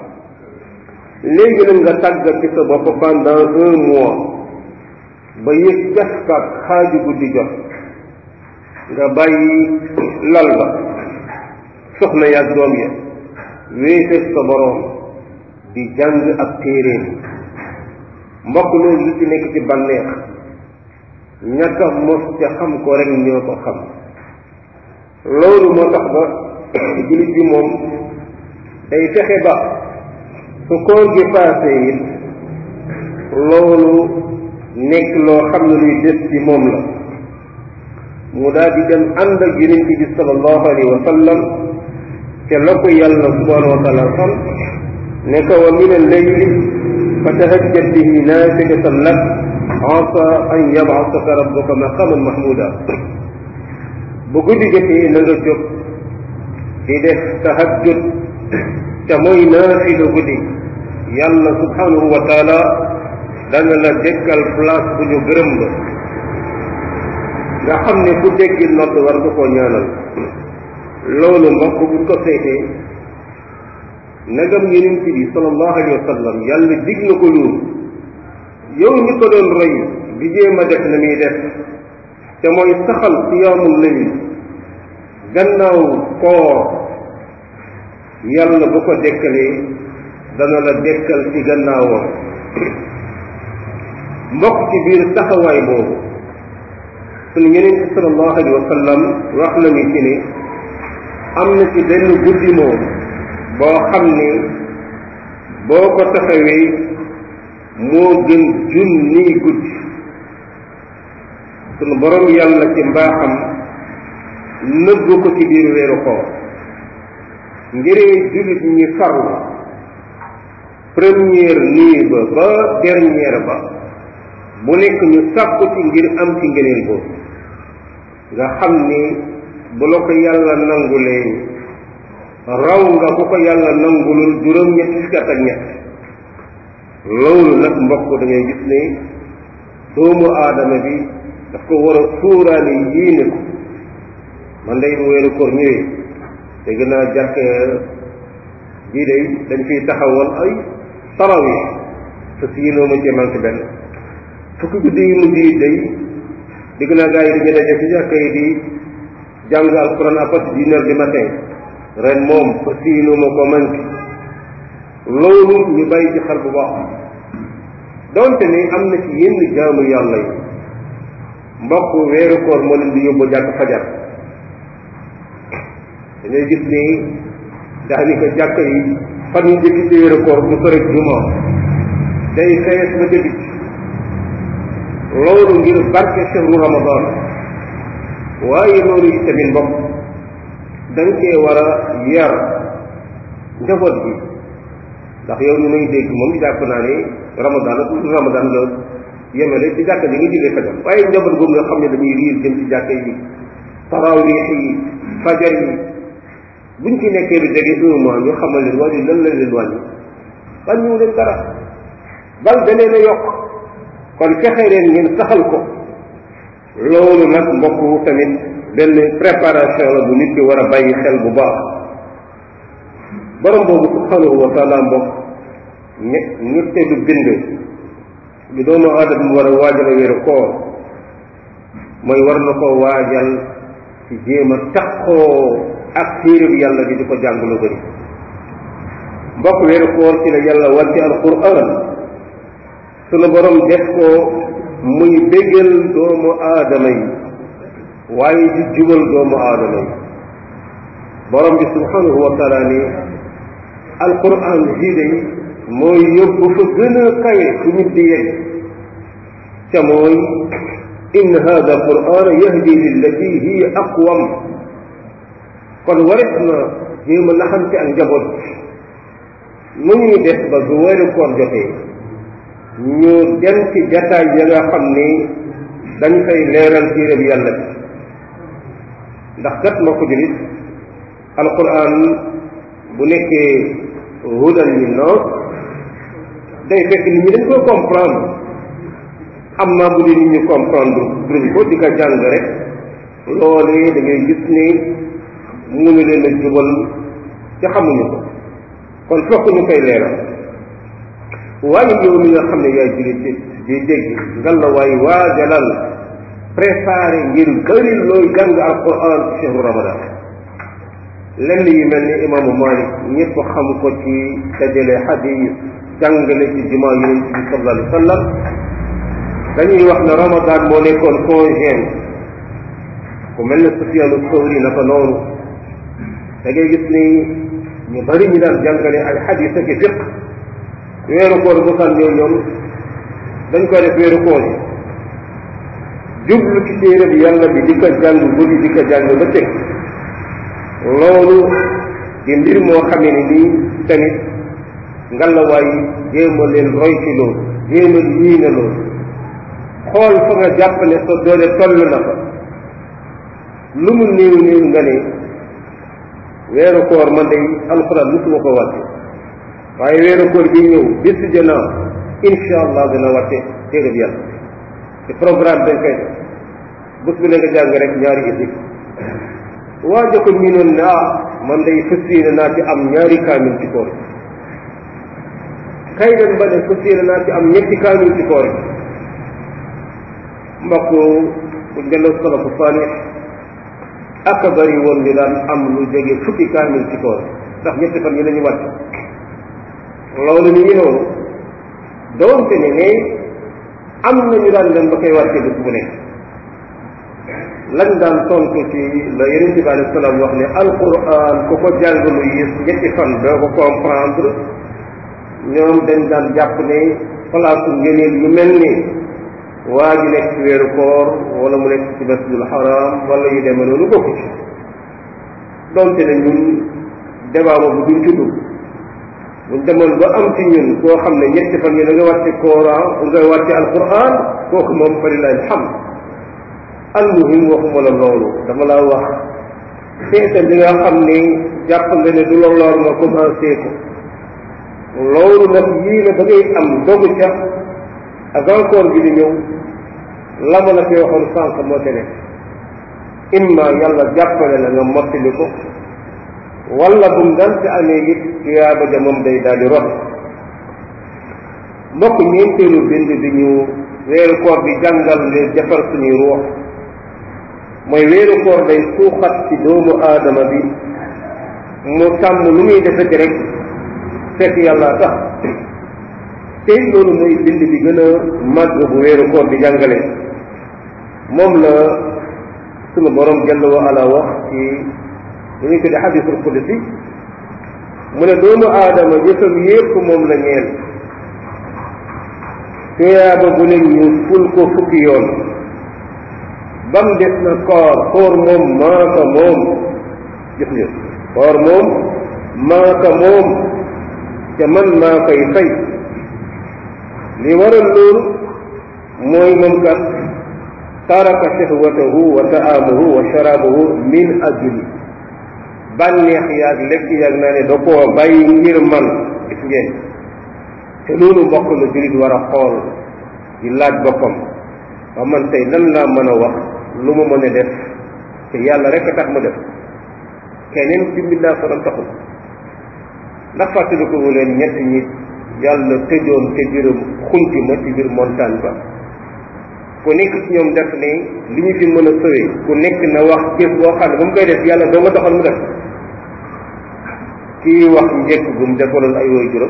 léegi nag nga tàggat ci sa bopp pendant un mois ba yëg jaskaat xaaju guddi jot nga bàyyi lal ba soxna yaag doom ya wéeteeg sa borom di jàng ak téeréem mbokk loolu lu ci nekk ci bànneex ñàkk a mos ca xam ko rek ñoo ko xam loolu moo tax ba jullit bi moom day fexe ba su koor gi paase it loolu nekk loo xam ne luy des ci moom la mu daal di dem ànd ak yonent bi sallallahu alayhi wa sallam te la ko yàlla subhanahu wa taala xam ne ko wa min al-layli fa tahajjad bihi naafilatan lak asa an yab'athaka rabbuka maqaman mahmuda bu guddi jotee na nga jóg di def tahajjud te mooy naafila guddi yàlla subhanahu wa taala dana la dekkal place bu ñu gërëm la nga xam ne ku déggi nodd war nga koo ñaanal loolu mbokk bu ko seetee nagam yonent bi sallallahu alayhi wa sallam yàlla dig na ko loolu yow ñi ko doon roy di jéem a def na muy def te mooy saxal siyaamul layl gannaaw koor yàlla bu ko dekkalee dana la dekkal ci gannaawam mbokk ci biir taxawaay boobu suñu yeneen ci sallallahu alayhi wa sallam wax nañu ci ne am na ci benn guddi moom boo xam ne boo ko taxawee moo gën junniy guddi sunu borom yàlla ci mbaaxam nëbb ko ci biir weeru koor ngiree jullit ñi farlu première nuit ba ba dernière ba bu nekk ñu sàkku ci ngir am ci ngëneel boobu nga xam ni bu la ko yàlla nangulee raw nga ku ko yàlla nangulul juróom ñetti fukki at ak ñett loolu nag mbokk da ngay gis ne doomu aadama bi daf ko war a suuraale yéene ko man day bu weeru koor ñëwee te gën a jàkk bii day dañ fiy taxawal ay tarawih te si yéenoo ma cee manqué benn fukki guddi yu mujj yi day digg naa gars yi dañu daje ci jàkka yi di jàng alquran à partir d'une heure du matin ren moom fa siinu ma ko manqué loolu ñu bàyyi ci xel bu baax donte ni am na ci yenn jaamu yàlla yi mbokk weeru koor moo leen di yóbbu jàkk fajar dañuy gis ni daanaka jàkk yi fan yu njëkk ci weeru koor bu sore juma day fees ba ca bicc loolu ngir barke chehru ramadan waaye loolu yi tamit mbokk dañ cee war a yar njaboot bi ndax yow ñu may dégg moom jàpp naa ne ramadan ak ramadan la yemale ci jàkka ji nga jullee fajar waaye njaboot boobu nga xam ne dañuy riir jëm ci jàkka yi tarawih yi fajar yi buñ ci nekkee lu jege un mois ñu xamal leen wàññi lan la leen wàññi wàññiwu leen dara bal danee na yokk kon fexe leen ngeen saxal ko loolu nag mbokk tamit benn préparation la bu nit ki war a bàyyi xel bu baax borom boobu subhanahu wa taala mbokk ñe ñetteelu bind bi doomu aadama mu war a waajal a wéeru koor mooy war na ko waajal ci jéem a taxoo ak téere bi yàlla bi di ko jàng lu bëri mbokk weeru koor ci la yàlla wàcce alquran sunu borom def ko muy bégal doomu aadama yi waaye di jubal doomu aadama yi borom bi subhanahu wa taala ni alquran jii day mooy yóbbu fa gën a kawe fu nit di yegg ca mooy in hada quran yahdi lillati hiya aqwam kon waret na jéem a naxante ak njaboot nu ñuy def ba bu weeru koor jotee ñu dem ci jataay ya nga xam ni dañ fay leeral téere bi yàlla bi ndax kat ma ko julit alquran bu nekkee hudan linnaas day fekk nit ñi dañ koy comprendre am naa bu dee nit ñi comprendre duñ ko di ko jàng rek loolee da ngay gis ni mënu leen a jubal ci xamuñu ko kon fokk ñu koy leeral waaye yow mi nga xam ne yaay julit di dégg ngal la waaye waajalal préparé ngir bëri looy jàng alquran ci chehru ramadan lenn yu mel ni imaamu malik ñëpp xam ko ci dajale xadis jàngale ci jumaa yonent bi sallallahu alayhi wa sallam dañuy wax ne ramadan moo nekkoon congéem ku mel ne Sufyaanu Sawri naka noonu da ngay gis ni ñu bari ñu daan jàngale ay xadis ak fiq weeru koor bu san ñëw ñoom dañ koy def weeru koor yi jublu ci téere bi yàlla bi di ko jàng guddi di ko jàng ba teg loolu di mbir moo xamee ni nii tamit ngalawaay jéem a leen roy ci loolu jéem a lii na loolu xool fa nga jàpp ne sa doole toll na fa lu mu néew néew nga ne weeru koor man day alxuraan musuma ko wàcce waaye weeru koor bi ñëw bis janaa insha allah dina wàcce téere bi yàlla te programme dañ koy def bés bi ne nga jàng rek ñaari isib waaja ko miinoon ne ah man day fas yéene naa ci am ñaari kaamil ci koor kay dem ba ne fas yéene naa ci am ñetti kaamil ci koor mbokk bu delloo salafu saalix ak a bëri woon ñu daan am lu jege fukki kaamil ci koor ndax ñetti fan yi la ñu wàcc loolu ni ngi noonu doonte ne ne am na ñu daan dem ba koy wàcce bés bu nekk lañ daan tontu ci la yonent bi alayhi salaam wax ne alquran ku ko jàng lu yées ñetti fan doo ko comprendre ñoom dañ daan jàpp ne place ngëneel yu mel ni waa ji nekk ci weeru koor wala mu nekk ci masjidul haram wala yu demee noonu bokku ci donte ne ñun débat boobu duñ ci dugg buñ demoon ba am ci ñun koo xam ne ñetti fan yi da nga wàcce Coran nga wàcce alquran kooku moom fa lillahi alhamd almuhim waxuma la loolu dama laa wax seetal li nga xam ni jàpp nga ne du la lor nga commencé ko loolu nag yii na da ngay am dogu ca ak encore bi di ñëw la ma la fi waxoon sànq moo te nekk imma yàlla jàppale la nga mottali ko wala bu mu daan ci amee it tuyaaba ja moom day daal di rot mbokk ñeenteelu bind bi ñu weeru koor bi jàngal leen defar suñuy ruux mooy weeru koor day suuxat ci doomu aadama bi mu tàmm lu muy defeti rek fekk yàlla tax tey loolu mooy bind bi gën a màgg bu weeru koor bi jàngale moom la sunu borom jàll wa ala wax ci lu ñu tuddee xadisul qudsi mu ne doomu aadama jëfam yépp moom la ñeel tuyaaba bu ne ñu ful ko fukki yoon bam des na koor koor moom maaka moom gis nga koor moom maaka moom te man maa koy fay li waral loolu mooy moom kat taraka shahwatahu wa ta'amuhu wa sharabuhu min ajli bànneex yaag lekk yaag naa ne da koo bàyyi ngir man gis ngeen te loolu mbokk la jullit war a xool di laaj boppam ba man tey lan laa mën a wax lu ma mën a def te yàlla rek a tax ma def keneen ci mbindaa sonam taxul ndax fàttaliku wu leen ñett ñi yàlla tëjoon te biiram xunti ma ci biir montagne ba ku nekk ci ñoom def ne li ñu fi mën a sëwee ku nekk na wax jëf boo xam ne ba mu koy def yàlla doo nga taxal mu def kii wax njëkk bu mu defaloon ay woy juróom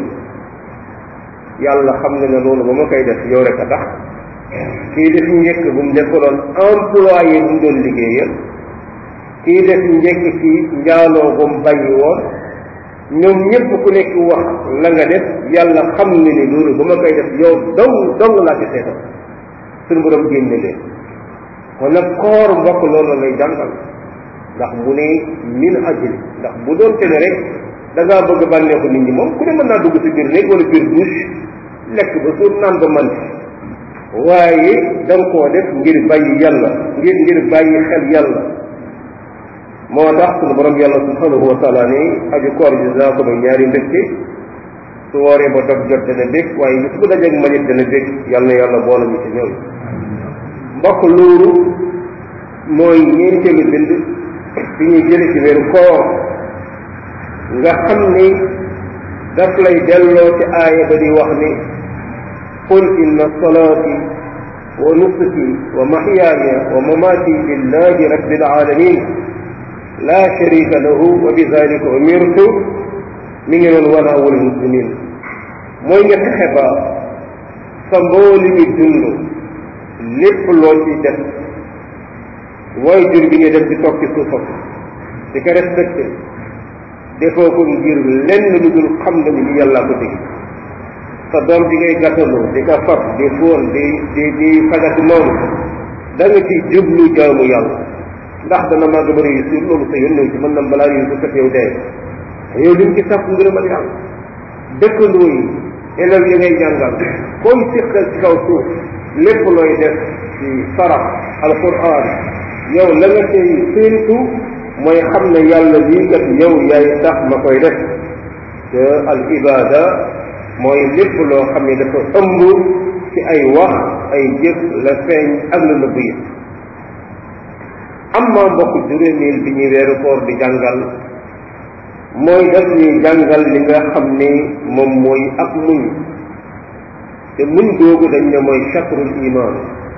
yàlla xam ne ne loolu ba ma koy def yow rek a tax kii def njëkk bu mu defaloon employé bu mu doon liggéeyal kii def njëkk ci njaaloo bu mu bàyyi woon ñoom ñëpp ku nekk wax la nga def yàlla xam ne ni loolu ba ma koy def yow dong dong laa ci seetal suñu borom génne leen kon nag koor mbokk loolu lay jàngal ndax mu ne min ajli ndax bu doon te ne rek da ngaa bëgg bànneexu nit ñi moom ku ne mën naa dugg si biir néeg wala biir douche lekk ba suur naan ba man waaye da nga koo def ngir bàyyi yàlla ngir ngir bàyyi xel yàlla moo tax sunu borom yàlla subhanahu wa taala ni aju koor ji daa ko may ñaari mbégte su wooree ba dog jot dana bég waaye bis bu dajeeg manit dana bég yàlla na yàlla boole ñu ci ñoom mbokk loolu mooy ñeenteelu bind bi ñuy jële ci weeru koor nga xam ni daf lay delloo ci aaya ba di wax ni qul inna salaati wa nusuki wa mahyaaya wa mamaati lillahi rabbil alamin la sharika lahu wa bi dalika umirtu mi ngi noonu wana awal muslimin mooy nga fexe ba sa mbooli mi dund lépp loo ci def waaye jur bi nga def di toog ci suufam di ko respecté defoo ko ngir lenn lu dul xam na ni li yàlla ko dégg sa doom di ngay gàttaloo di ko fab di fóon di di di fagati noonu da nga ci jublu jaamu yàlla ndax dana màgg ba réussir loolu sa yoon ci mën na balaa réussir fekk yow dee yow li mu ci sàpp ngërëmal yàlla dëkkandoo yi élèves yi ngay jàngal koy siqal ci kaw suuf lépp looy def ci sarax alquran yow la nga tey séentu mooy xam ne yàlla lii kat yow yaay tax ma koy def te al ibada mooy lépp loo xam ne dafa ëmb ci ay wax ay jëf la feeñ ak la nëbb yi am maa mbokk juróomeel bi ñuy weeru koor di jàngal mooy daf ñuy jàngal li nga xam ne moom mooy ak muñ te muñ googu dañ ne mooy chatrul iman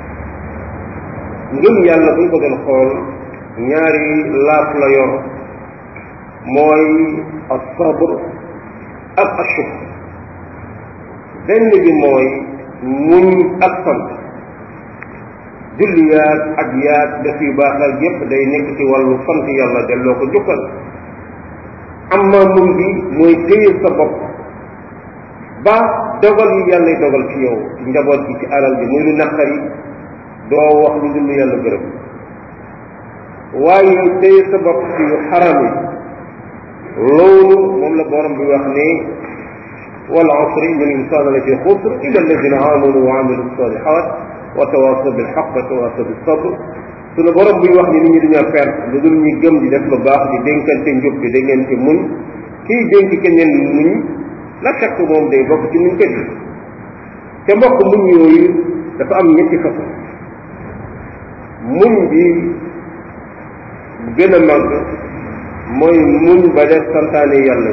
ngëm yàlla buñ ko doon xool ñaari laaf la yor mooy as-sabr ak ashukr benn bi mooy muñ ak sant julli yaag ak yaag def yu baax ak yépp day nekk ci wàllu sant yàlla delloo ko jukkal amma muñ bi mooy téye sa bopp ba dogal yi yàlla dogal ci yow ci njaboot gi ci alal bi muy lu naqari doo wax lu dul yàlla gërëm waaye téye sa bopp ci yu xaram yi loolu moom la borom bi wax ne wal asri inna al-insana la fi xusr illa alladina amanu wa amilu salihat wa tawasaw bil haqq wa tawasaw bis sabr suñu borom buy wax ni nit ñi dañoo perte lu dul ñu gëm di def lu baax di dénkante njub di dénkante muñ kii dénk keneen muñ la fekk moom day bokk ci muñ kat yi te mbokk muñ yooyu dafa am ñetti façon muñ bi gën a màgg mooy muñ ba def santaane yàlla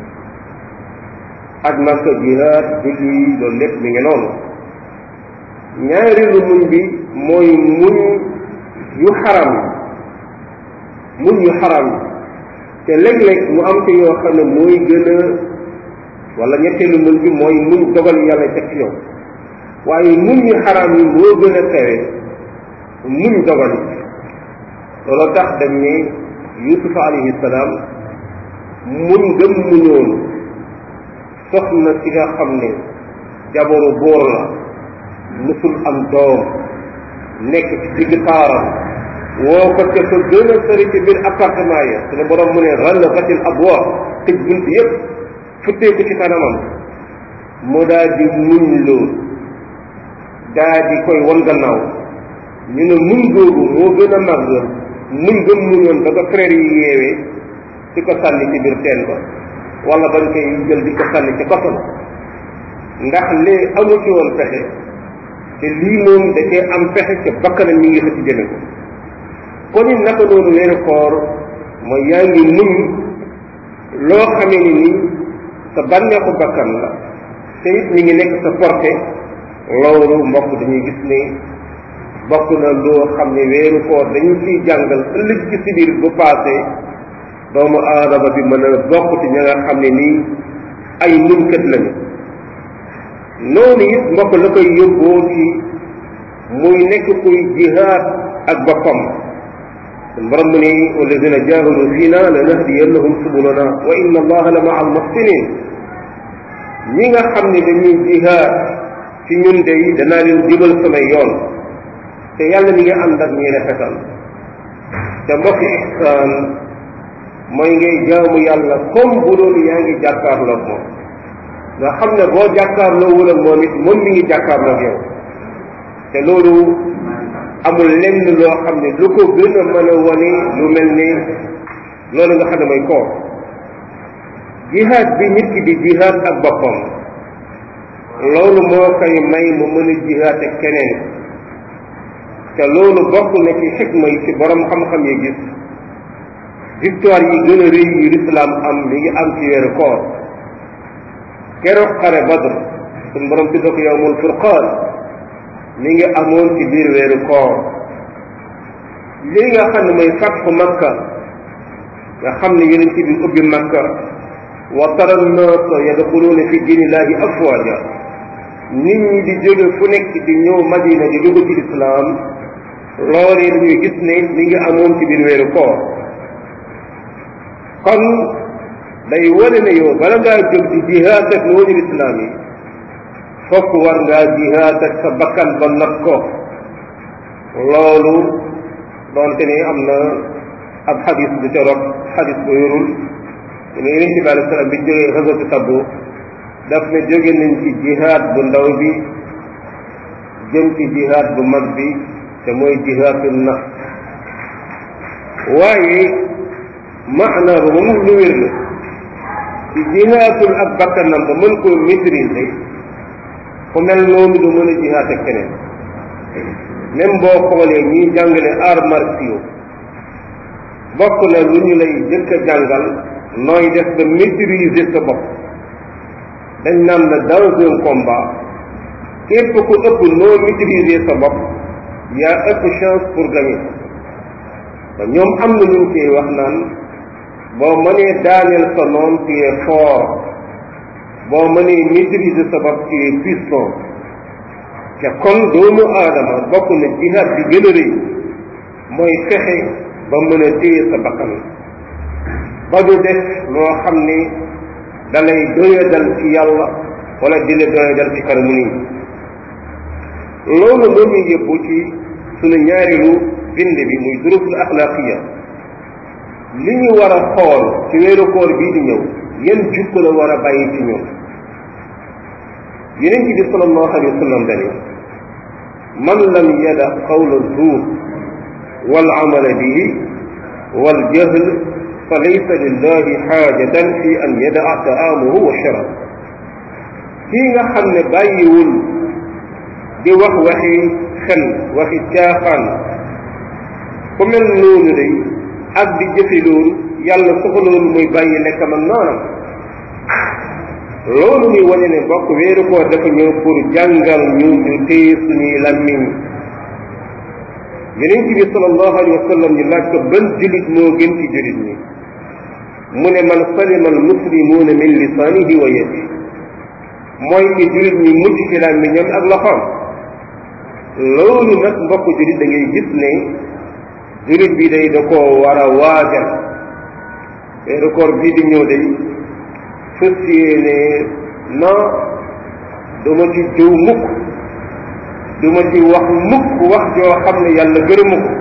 ak makka jihaad julli loolu lépp mi ngi noonu ñaareelu muñ bi mooy muñ yu xaram muñ yu xaram te léeg-léeg mu am ci yoo xam ne mooy gën a wala ñetteelu muñ bi mooy muñ dogal yàlla teg ci yow waaye muñ yu xaram yi moo gën a kawe muñ dogal yi loolu tax dañ ne yusufa alayhi salaam muñ gëm muñoon soxna si nga xam ne jabaru góor la musul am doom nekk ci digg taaram woo ko ca fa gën a sori ci biir appartement ya suñu borom mu ne rallaqatil abwaab tëj bunt yépp futteeku ci kanamam mu daal di muñ loolu daal di koy won gannaaw ñu ne muñ googu moo gën a màgg muñ gëm muñoon ba ko frère yi yeewee di ko sànni ci biir teen ba wala bañ koy jël di ko sànni ci koso ba ndax lee amu ci woon pexe te lii moom da cee am pexe ca bakkanam mi ngi xëcc jëme ko kon it naka noonu weeru koor mooy yaa ngi muñ loo xamee ni nii sa bànneexu bakkan la te it mi ngi nekk sa porté loolu mbokk dañuy gis ne bokk na loo xam ne weeru koor dañu ciy jàngal ëllëg ci si biir bu paase doomu aadama bi mën a bokk ci ña nga xam ne nii ay muñkat lañu noonu it mbokk la koy yóbboo ci muy nekk kuy jihaad ak boppam sun borom mu ni walladina jahadu fiina la nahdiyannahum subulana wa inna allaha la maa almuhsinin ñi nga xam ne dañuy jihaad ci ñun de danaa leen jubal samay yoon te yàlla mi ngi ànd ak ñi rafetal te mbokk ihsaan mooy ngay jaamu yàlla comme bu doon yaa ngi jàkkaarloog moom nga xam ne boo jàkkaarloo wul ak moom it moom mi ngi jàkkaarloog yow te loolu amul lenn loo xam ne lu ko gën a mën a wane lu mel ni loolu nga xam ne mooy koor jihaad bi nit ki di jihaad ak boppam loolu moo koy may mu mën a jihaad ak keneen te loolu bokk na ci xikma yi ci borom xam-xam yi gis victoire yi gën a rëy yu lislaam am mi ngi am ci weeru koor keroog xare badr suñ borom tudda ko yowmul furqaan mi ngi amoon ci biir weeru koor lii nga xam ne mooy fatxu makka nga xam ne yonent bi ubbi makka wa tara nnaasa yadxuluuna fi diinillahi afwaaja nit ñi di jóge fu nekk di ñëw madina di dugg ci lislaam loolee dañuy gis ne mi ngi amoon ci biir weeru koor kon day wane ne yow bala ngaa jóg di jihaad ak noonu lislaam yi fokk war ngaa jihaad ak sa bakkan ba nat ko loolu doonte ne am na ab xadis bu ca rot xadis bu yorul ne yonente bi alei salaam bi jógee xasatu tabbu daf ne jóge nañ ci jihaad bu ndaw bi jëm ci jihaad bu mag bi te mooy jihaadu nafs waaye maanaa ba moom lu wér la ci jihaadul ak bakkanam ba mën koo maîtriser ku mel noonu du mën a jihaad ak keneen même boo xoolee ñiy jàngale arts martiaux bokk na lu ñu lay jëkk a jàngal nooy def ba maîtriser sa bopp dañ naan la dans un combat képp ku ëpp noo maîtriser sa bopp yaa ëpp chance pour gagner ba ñoom am na luñ koy wax naan boo mënee daaneel sa noon tu es fort boo mënee maîtriser sa bopp tu es puissant te kon doomu aadama bokk na jihaad bi gën a rëy mooy fexe ba mën a téye sa bakkan ba du def loo xam ne dalay doyadal ci yàlla wala di la doyadal ci kanamu nit loolu moo ñu yëbbu ci sunu ñaareelu bind bi muy durusul axlaaqiya li ñu war a xool ci weeru koor bii di ñëw yan jukko la war a bàyyi ci ñun yeneen ci bi sallallahu alayhi wa sallam dani man lam yada qawla zuur wal amala bihi wal jahl fa laysa lillahi xaajatan fi an yadaa taamuhu wa sharab kii nga xam ne bàyyiwul di wax waxi xel waxi caaxaan ku mel noonu day ak di jëfe loolu yàlla soxaloolu muy bàyyi lekkam ak noonam loolu muy wane ne bokk weeru koor dafa ñëw pour jàngal ñu ñu téye suñuy lammiñ yeneen ci bi sallallahu alayhi wa sallam ñu laaj ko ban julit moo gën ci julit ñi mu ne man salima al muslimuuna min lisaanihi wa yadi mooy ki julit ñi mucc ci làmmiñam ak loxoom loolu nag mbokk julit da ngay gis ne julit bi day da koo war a waajal weeru koor bii di ñëw day fës yéene non duma ci jëw mukk duma ci wax mukk wax joo xam ne yàlla gërëmu ko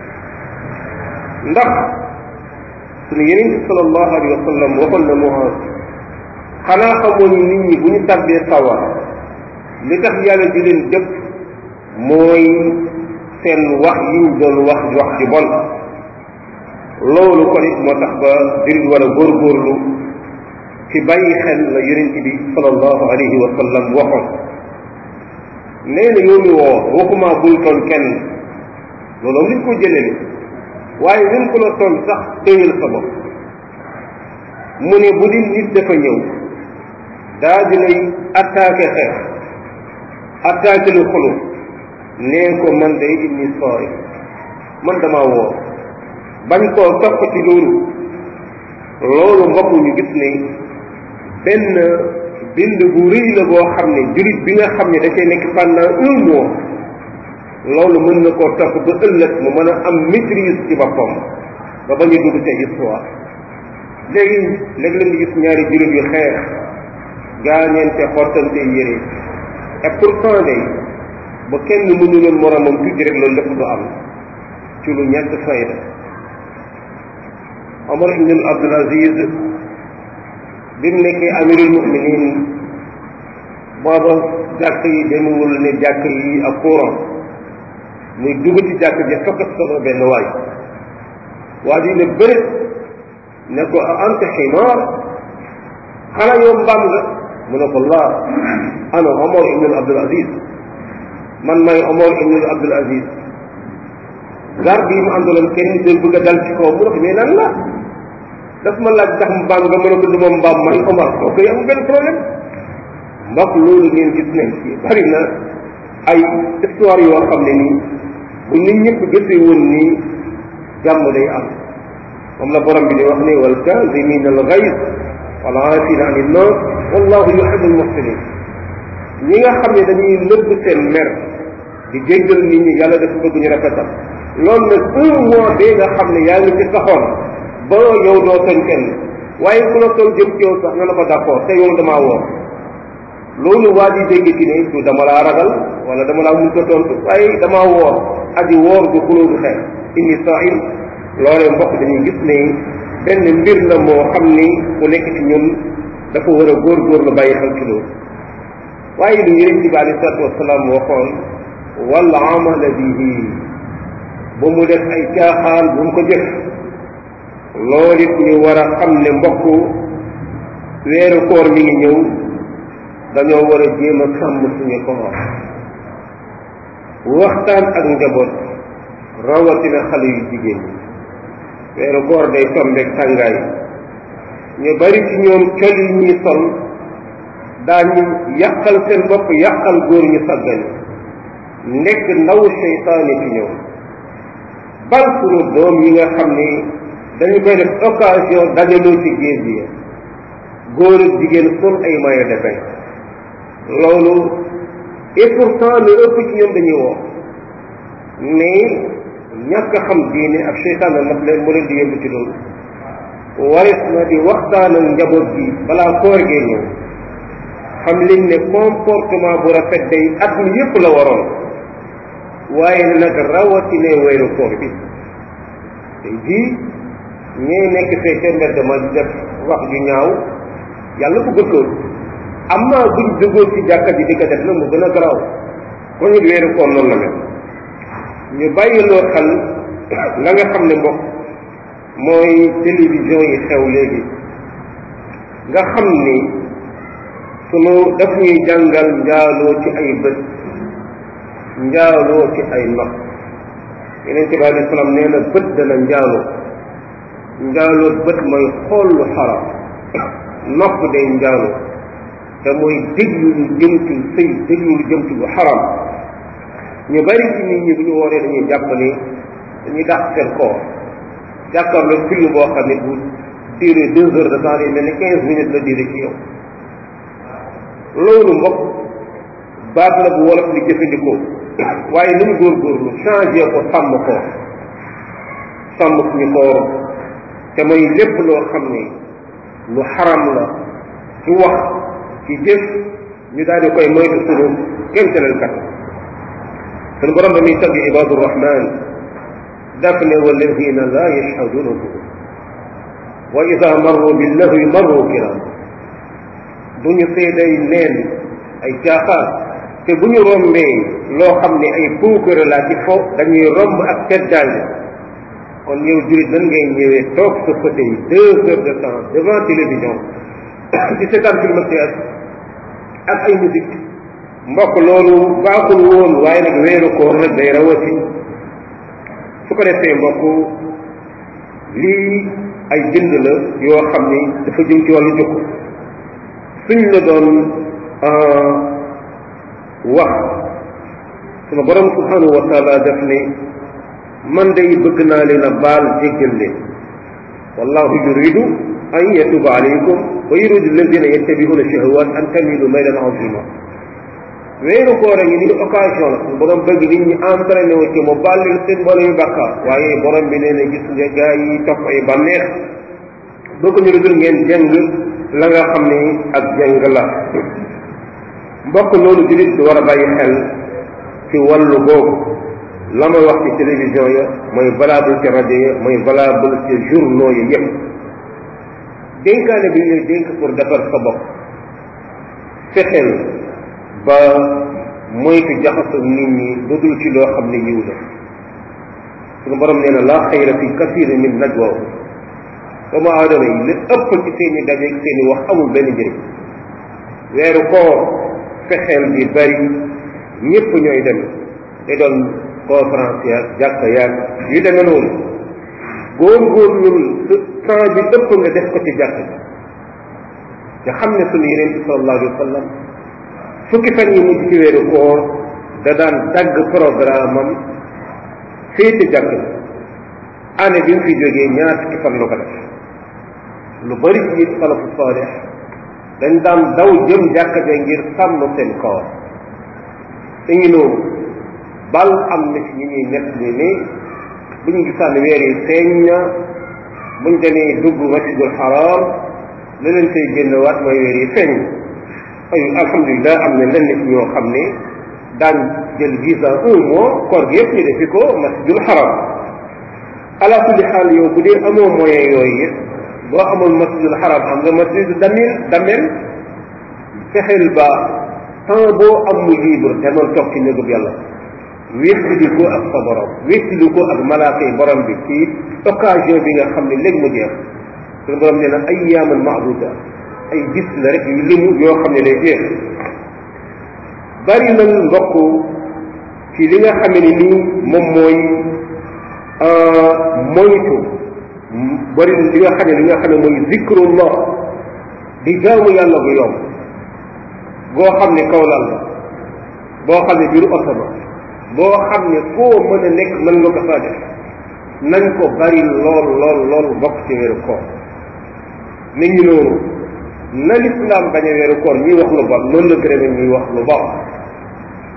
ndax sunu yeneen bi sallallahu alayhi wa sallam waxoon na Muaz xanaa xamoo ni nit ñi bu ñu tàbbee sawar li tax yàlla di leen dëpp mooy seen wax yiñ doon wax wax ji bon loolu kon it moo tax ba jullit war a góorgóorlu ci bàyyi xel la yonent bi sallallahu alayhi wa sallam waxoon nee na yow mi woo waxuma bul toon kenn loolu am liñ ko jëlele waaye même ku la toon sax téyal sa bopp mu ne bu di nit dafa ñëw daa di lay attaqué xeex attaqué lu xulu nee ko man day inni sooy man dama woo bañ koo topp ci loolu loolu mbokk ñu gis ne benn bind bu rëy la boo xam ne jullit bi nga xam ne da cay nekk pendant un mois loolu mën na koo topp ba ëllëg mu mën a am maîtrise ci boppam ba bañ a dugg ca histoire léegi léegi leen di gis ñaari jullit yu xeex gaañeente xottante yére et pourtant day ba kenn mënuloon moromam tuuti rek loolu lépp du am ci lu ñett fayda Omar ibn Abdul Aziz bi mu nekkee amirul muminin booba jàkk yi demewul ne jàkk yi ak courant muy dugg ci jàkk ji fekk solo benn waay waa ji ne bëri ne ko anta ximaar xanaa yow mbaam nga mu ne ko laa ana Omar ibn Abdul Aziz man may Omar ibn Abdul Aziz garde yi mu àndaloon kenn doon bëgg a dal ci kaw mu ne ko mais lan la daf ma laaj tax mbaam nga mën a ko duma mbaam man Omar kooku yi amul benn problème mbokk loolu ngeen gis nañ ci bari na ay histoire yoo xam ne nii bu nit ñëpp gisee woon nii jàmm day am moom la borom bi di wax ne wal kaazimina al ghayd wal aafina ani nnaas wallahu yuhibbu al muhsinin ñi nga xam ne dañuy nëbb seen mer di jéggal nit ñi yàlla dafa bëgg ñu rafetal loolu nag un mois bee nga xam ne yaa ngi ci saxoon ba yow doo tooñ kenn waaye ku la tooñ jëm ci yow sax nga ne ko d'accord te yow damaa woo loolu waa ji dégg ci ne du dama laa ragal wala dama laa mun ko tontu waaye damaa woor aji woor du xuloo du xeex inni saim loolee mbokk dañuy gis ne benn mbir la moo xam ni ku nekk ci ñun dafa war a góor-góor la bàyyi xel ci loolu waaye lu yonent bi alei salatu wasalaam waxoon wal amala bihi ba mu def ay caaxaan bu mu ko jëf loolu it ñu war a xam ne mbokk weeru koor mi ngi ñëw dañoo war a jéem a sàmm suñu koor waxtaan ak njaboot rawatina xale yu jigéen ñi weeru koor day tombeeg tàngaay ñu bari ci ñoom col yi ñuy sol daañu yàqal seen bopp yàqal góor ñu sàggani nekk ndaw seytaane ci ñoom bal sunu doom yi nga xam ni dañu koy def occasion dajaloo ci géej gi góor ak jigéen sol ay maillot de bain loolu et pourtant lu ëpp ci ñoom dañuy woo mais ñàkk a xam diine ak seytaan nag leen mu leen di yóbbu ci loolu waris na di waxtaan ak njaboot gi balaa koor gee ñëw xam liñ ne comportement bu rafet day at mi yépp la waroon waaye nag rawatine weeru koor bi tey jii ñee nekk fee ca mbedd ma di def wax ju ñaaw yàlla bëggul ko am naa buñ duggoon ci jàkka ji di ko def na mu gën a garaaw ko ñu weeru koor noonu la mel ñu bàyyiloo xel la nga xam ne mbokk mooy télévision yi xew léegi nga xam ni sunu daf ñuy jàngal njaaloo ci ay bët njaaloo ci ay nopp yeneen ci bi alei salaam nee na bët dana njaaloo njaaloo bët mooy xool lu xaram nopp day njaaloo te mooy déglu lu jëm ci sëy déglu lu jëm ci lu xaram ñu bari ci nit ñi bu ñu wooree dañuy jàpp ni dañuy dàq seen koor jàkkaarloo film boo xam ne bu duré deux heures de temps yi mel ni quinze minutes la duré ci yow loolu mbokk baat la bu wolof li jëfandikoo waaye nañ góorgóorlu changé ko sàmm ko sàmm suñu koor te mooy lépp loo xam ne lu xaram la ci wax ci jëf ñu daal di koy moytu sunu kémtalal kat sunu borom ba muy tagg ibadu rahman daf ne walladina la yashhaduna zuur wa ida marru billahwi marru kiram du ñu seeday neen ay caaxaan te bu ñu rombee loo xam ne ay puukare laa ci fo dañuy romb ak teddaange kon yow jurit nan ngay ñëwee toog sa fauteuil deux heures de temps devant télévision di seetaan film théâtre ak ay musique mbokk loolu baaxul woon waaye nag weeru koor nag day rawati su ko defee mbokk lii ay bind la yoo xam ni dafa jëm ci wàllu jukk suñ la doon wax suma borom subhanahu wa taala def ne man day bëgg naa leen a baal jéggal leen wallahu yuridu an yatuba alaykum wa yuridu alladina yattabi'una shahawat an tamilu maylan azima weeru koor a ngi ni occasion la suñu borom bëgg nit ñi entraîné wu ci mu baal leen seen mbooloo yu bàkkaar waaye borom bi nee na gis nga gaa yi topp ay bànneex bëgg ñu dul ngeen jëng la nga xam ne ak jëng la mbokk loolu julit di war a bàyyi xel ci wàllu boobu la may wax ci télévision ya mooy valable ci rajo ya mooy valable ci journaux ya yépp dénkaane bi ñuy dénk pour defar sa bopp fexeel ba moytu jaxasoo nit ñi lu dul ci loo xam ne yiw la suñu borom nee na laa xayra fi kasirin min najwaahu doomu aadama yi li ëpp ci seen i dajeeg seen i wax amul benn njëriñ weeru koor fexeel bi bari ñëpp ñooy dem te doon conférence yaag jàkka yaag yu demee noonu góorgóorlul temps bi ëpp nga def ko ci jàkk ji nga xam ne sunu yeneen bi sallallahu alayhi wa sallam fukki fan yi mujj ci weeru koor da daan dagg programme am féete jàkk ji année bi mu fi jógee ñaar fukki fan la ko def lu bari ci it salafu saalix dañ daan daw jëm jàkka ja ngir sàmm seen koor te ngi noonu bal am na ci ñi ñuy nekk ni ne bu ñu gisaan weer yi feeñ na buñ demee dugg masjidul haram la leen koy génn waat mooy weer yi feeñ ay alhamdulilah am na lenn ci ñoo xam ne daan jël visa un mois koor gi yëpp ñu defi ko masjidul haram ala kulli xaal yow bu dee amoo moyen yooyu it boo amul masjidul haram am nga masjid damil damel fexeel ba temps boo am mu libre te man toog ci néegub yàlla wéttili ko ak sa borom wéttili ko ak malaaka yi borom bi ci occasion bi nga xam ne léegi mu jeex suñu borom nee na ayyaaman maaduda ay gis la rek yu limu yoo xam ne day jeex bari na mbokk ci li nga xam ne nii moom mooy moytu bari li nga xam ne li nga xam ne mooy zikrullah di jaamu yàlla gu yomb goo xam ne kaw lal la boo xam ne biiru oto ba boo xam ne foo mën a nekk mën nga ko faa def nañ ko bari lool lool lool bokk ci weeru koor nit ñi noonu na lislaam bañ a weeru koor ñuy wax lu bon noonu la gërëme ñuy wax lu bon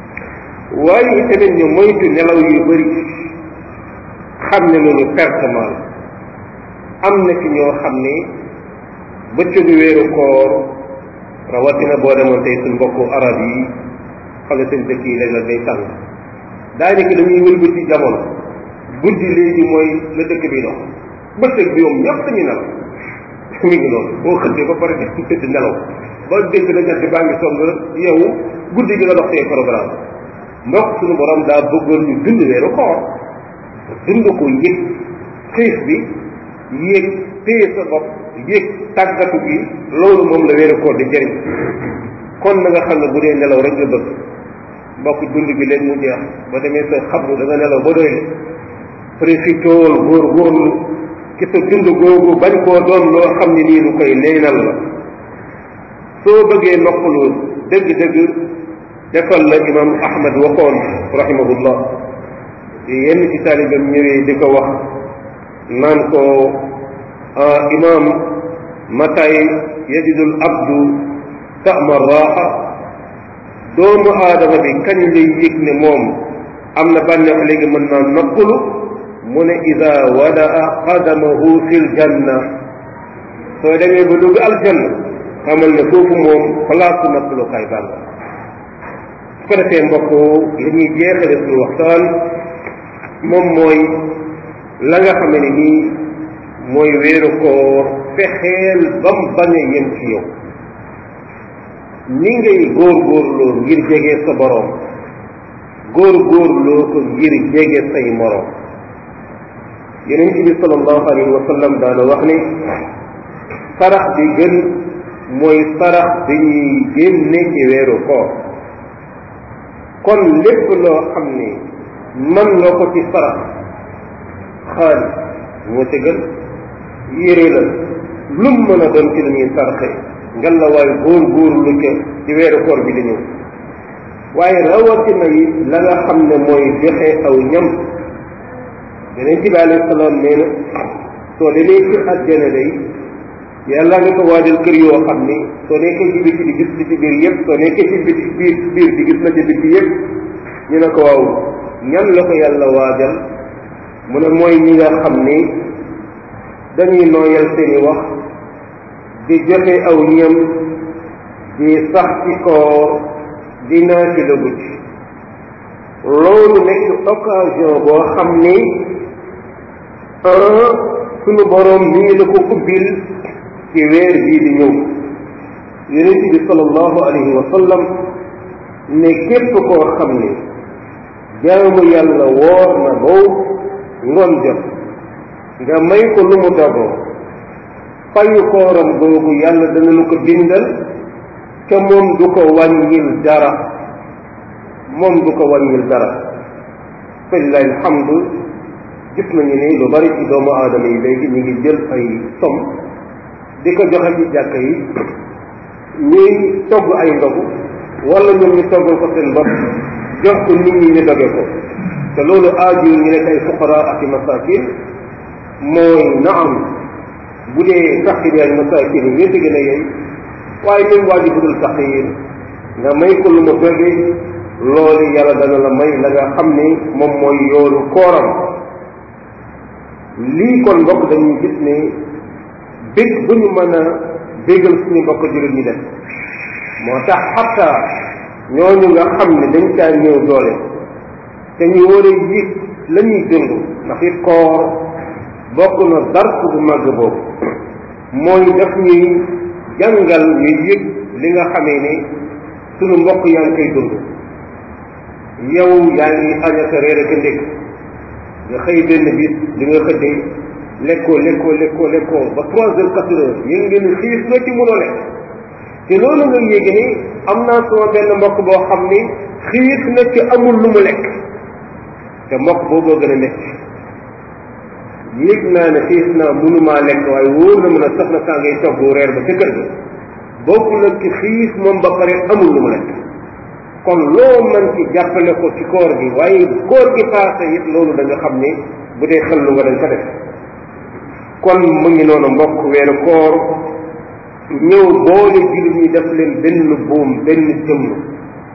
waaye itamit ñu moytu nelaw yu bëri xam ne loolu pertement la am na ci ñoo xam ne bëccëgu weeru koor rawatina boo demoon tey suñ mbokku arab yi xale seen dëkk yi léeg la day tàng daanaka dañuy wëlbati jamono guddi léegi mooy la dëkk bi dox bëccëg bi moom ñëpp dañuy nelaw mi ngi noonu boo xëddee ba pare def ci tëdd nelaw ba dégg na jant baa ngi song yow guddi gi nga dox say programme mbokk suñu borom daa bëggoon ñu dund weeru koor dund ko yëg xiif bi yéeg téye sa bopp yéeg tàggatu gi loolu moom la weeru koor di jëriñ kon na nga xam ne bu dee nelaw rek nga bëgg mbokk dund gi leen mu jeex ba demee sa xabru da nga nelaw ba doy profitool góor góorlu ci sa dund googu bañ koo doon loo xam ne nii lu koy neenal la soo bëggee noppalu dëgg-dëgg defal la imam ahmad waxoon rahimahullah yenn ci taalibam ñëwee di ko wax naan ko imam matay yajidul abdu tama raaxa doomu aadama bi kañ lay yëg ne moom am na bànneex léegi mën naa noppalu mu ne ida wadaa qadamahu fi ljanna soo demee ba dugg aljanna xamal ne foofu moom place noppalukaay bànn su ko defee mbokk li ñuy jeexale suñu waxtaan moom mooy la nga xam ne nii mooy wéeru koor fexeel bam bañ a yem ci yow ni ngay góorgóorloo ngir jege sa boroom góorgóorloo ko ngir jege say moroom yonent bi sallallahu alayhi wa sallam daana wax ni sarax bi gën mooy sarax bi ñuy génne ci weeru koor kon lépp loo xam ne man nga ko ci sarax xaalis moo ci gën yére la lum mën a doon ci lu ñuy sarxe ngal la waaye góor góor lu ca ci weeru koor bi di ñëw waaye rawatina yi la nga xam ne mooy joxe aw ñam yeneen ci bi alayhi salaam nee na soo demee ci àjjana day yàlla nga ko waajal kër yoo xam ni soo nekkee ci biti di gis li ci biir yëpp soo nekkee ci biti biir biir di gis la ci biti yëpp ñu ne ko waaw ñan la ko yàlla waajal mu ne mooy ñi nga xam ni dañuy nooyal seeni wax di joxe aw ñam di sax ci koor di naati la guddi loolu nekk occasion boo xam ni sunu boroom mi ngi la ko ubbil ci weer bii di ñëw yonent bi sallallahu alayhi wa sallam ne képp koo xam ni jaamu yàlla woor na bow ngoon jot nga may ko lu mu dogoo fayu kooram googu yàlla dana lu ko bindal te moom du ko wàññil dara moom du ko wàññil dara falilahi alhamdu gis nañu ni lu bari ci doomu aadama yi léegi ñu ngi jël ay som di ko joxe ci jàkka yi ñuy togg ay ndogu wala ñoom ñu toggal ko seen bopp jox ko nit ñi ñu doge ko te loolu aaju ñu nekk ay fuqara ak i masakin mooy naam bu dee faqir ak masakin yi ñëpp gën a yey waaye même waa ji budul faqir nga may ko lu mu doge loolu yàlla dana la may la nga xam ni moom mooy yoolu kooram lii kon mbokk dañuy gis ne bég bu ñu mën a bégal suñu mbokk jullit ñi def moo tax xatta ñooñu nga xam ne dañ caa ñëw doole te ñu war a yëg la ñuy dund ndax it koor bokk na dars bu màgg boobu mooy daf ñuy jàngal ñu yëg li nga xamee ne suñu mbokk yaa ngi koy dund yow yaa ngi añaka reer ak ndékk nga xëy benn bis li nga xëddee lekkoo lekkoo lekkoo lekkoo ba trois heures quatre heures yéen ngeen xiif na ci mënoo lekk te loolu nga yéege ni am naa sama benn mbokk boo xam ni xiif na ci amul lu mu lekk te mbokk booboo gën a métti yéeg naa ne xiif naa mënumaa lekk waaye wóor na mën a soxna saa ngay togg reer ba ca kër ga bokkul ak ci xiif moom ba pare amul lu mu lekk kon loo mën ci jàppale ko ci koor gi waaye koor gi paase it loolu da nga xam ni bu dee xel lu nga dañ ko def kon mu ngi noonu mbokk weeru koor ñëw boole jullit ñi def leen benn buum benn jëmm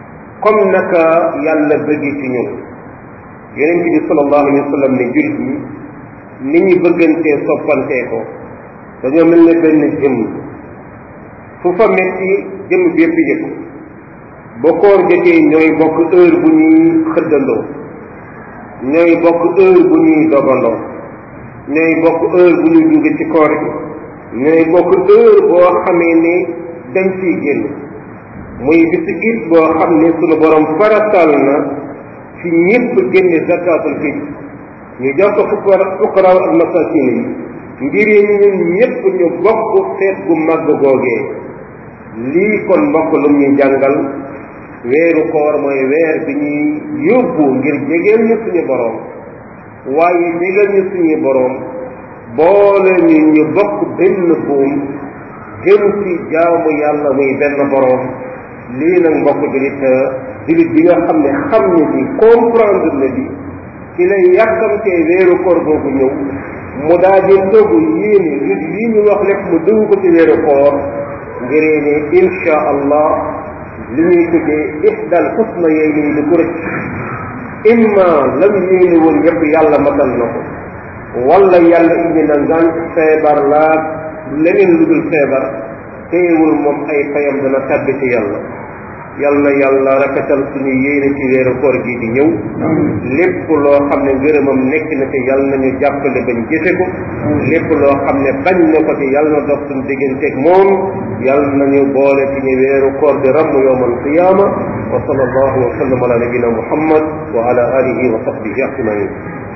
comme naka yàlla bëgg ci ñun yonent bi sallallahu alayhi wa sallam ne jullit ñi ni ñu bëggantee soppantee ko dañoo mel ne benn jëmm fu fa metti jëmm bi yëpp yëg ba koor jotee ñooy bokk heure bu ñuy xëddandoo ñooy bokk heure bu ñuy dogandoo ñooy bokk heure bu ñuy dugg ci koor gi ñooy bokk heure boo xamee ne dañ ciy génn muy bisu it boo xam ne sunu borom faratal na ci ñëpp génne zakatul fitr ñu jox ko fuqara fuqaraaw ak masakin yi ngir ñun ñëpp ñu bokk feet gu màgg googee lii kon mbokk lu ñu jàngal weeru koor mooy weer bi ñuy yóbbu ngir jegeel ñu suñu boroom waaye jegeel ñu suñu boroom boole ñu ñu bokk benn buum jëm ci jaamu yàlla muy benn boroom lii nag mbokk julit julit bi nga xam ne xam ne bi comprendre na bi ci lay yàkkamtee weeru koor boobu ñëw mu daa di toogu yéene ngir lii ñu wax lépp mu dugg ko ci weeru koor ngiree ne insha allah li ñuy tuddee ixdal xusna yooyu nii di ko rëcc imma lam yéene woon yépp yàlla matal na ko wala yàlla indi na ngant feebar laa leneen lu dul feebar teewul moom ay fayam dana tàbbi ci yàlla yal na yàlla rafetal suñu yéene ci weeru koor gi di ñëw lépp loo xam ne ngërëmam nekk na ci yal nañu jàppale bañ jëfe ko lépp loo xam ne bañ na ko ci yal na dox suñu digganteeg moom yal nañu boole ci ñu weeru koor di ramm yowmal qiyaama wa sallallahu wa sallam ala nabina muhammad wa ala alihi wa sahbihi ajmain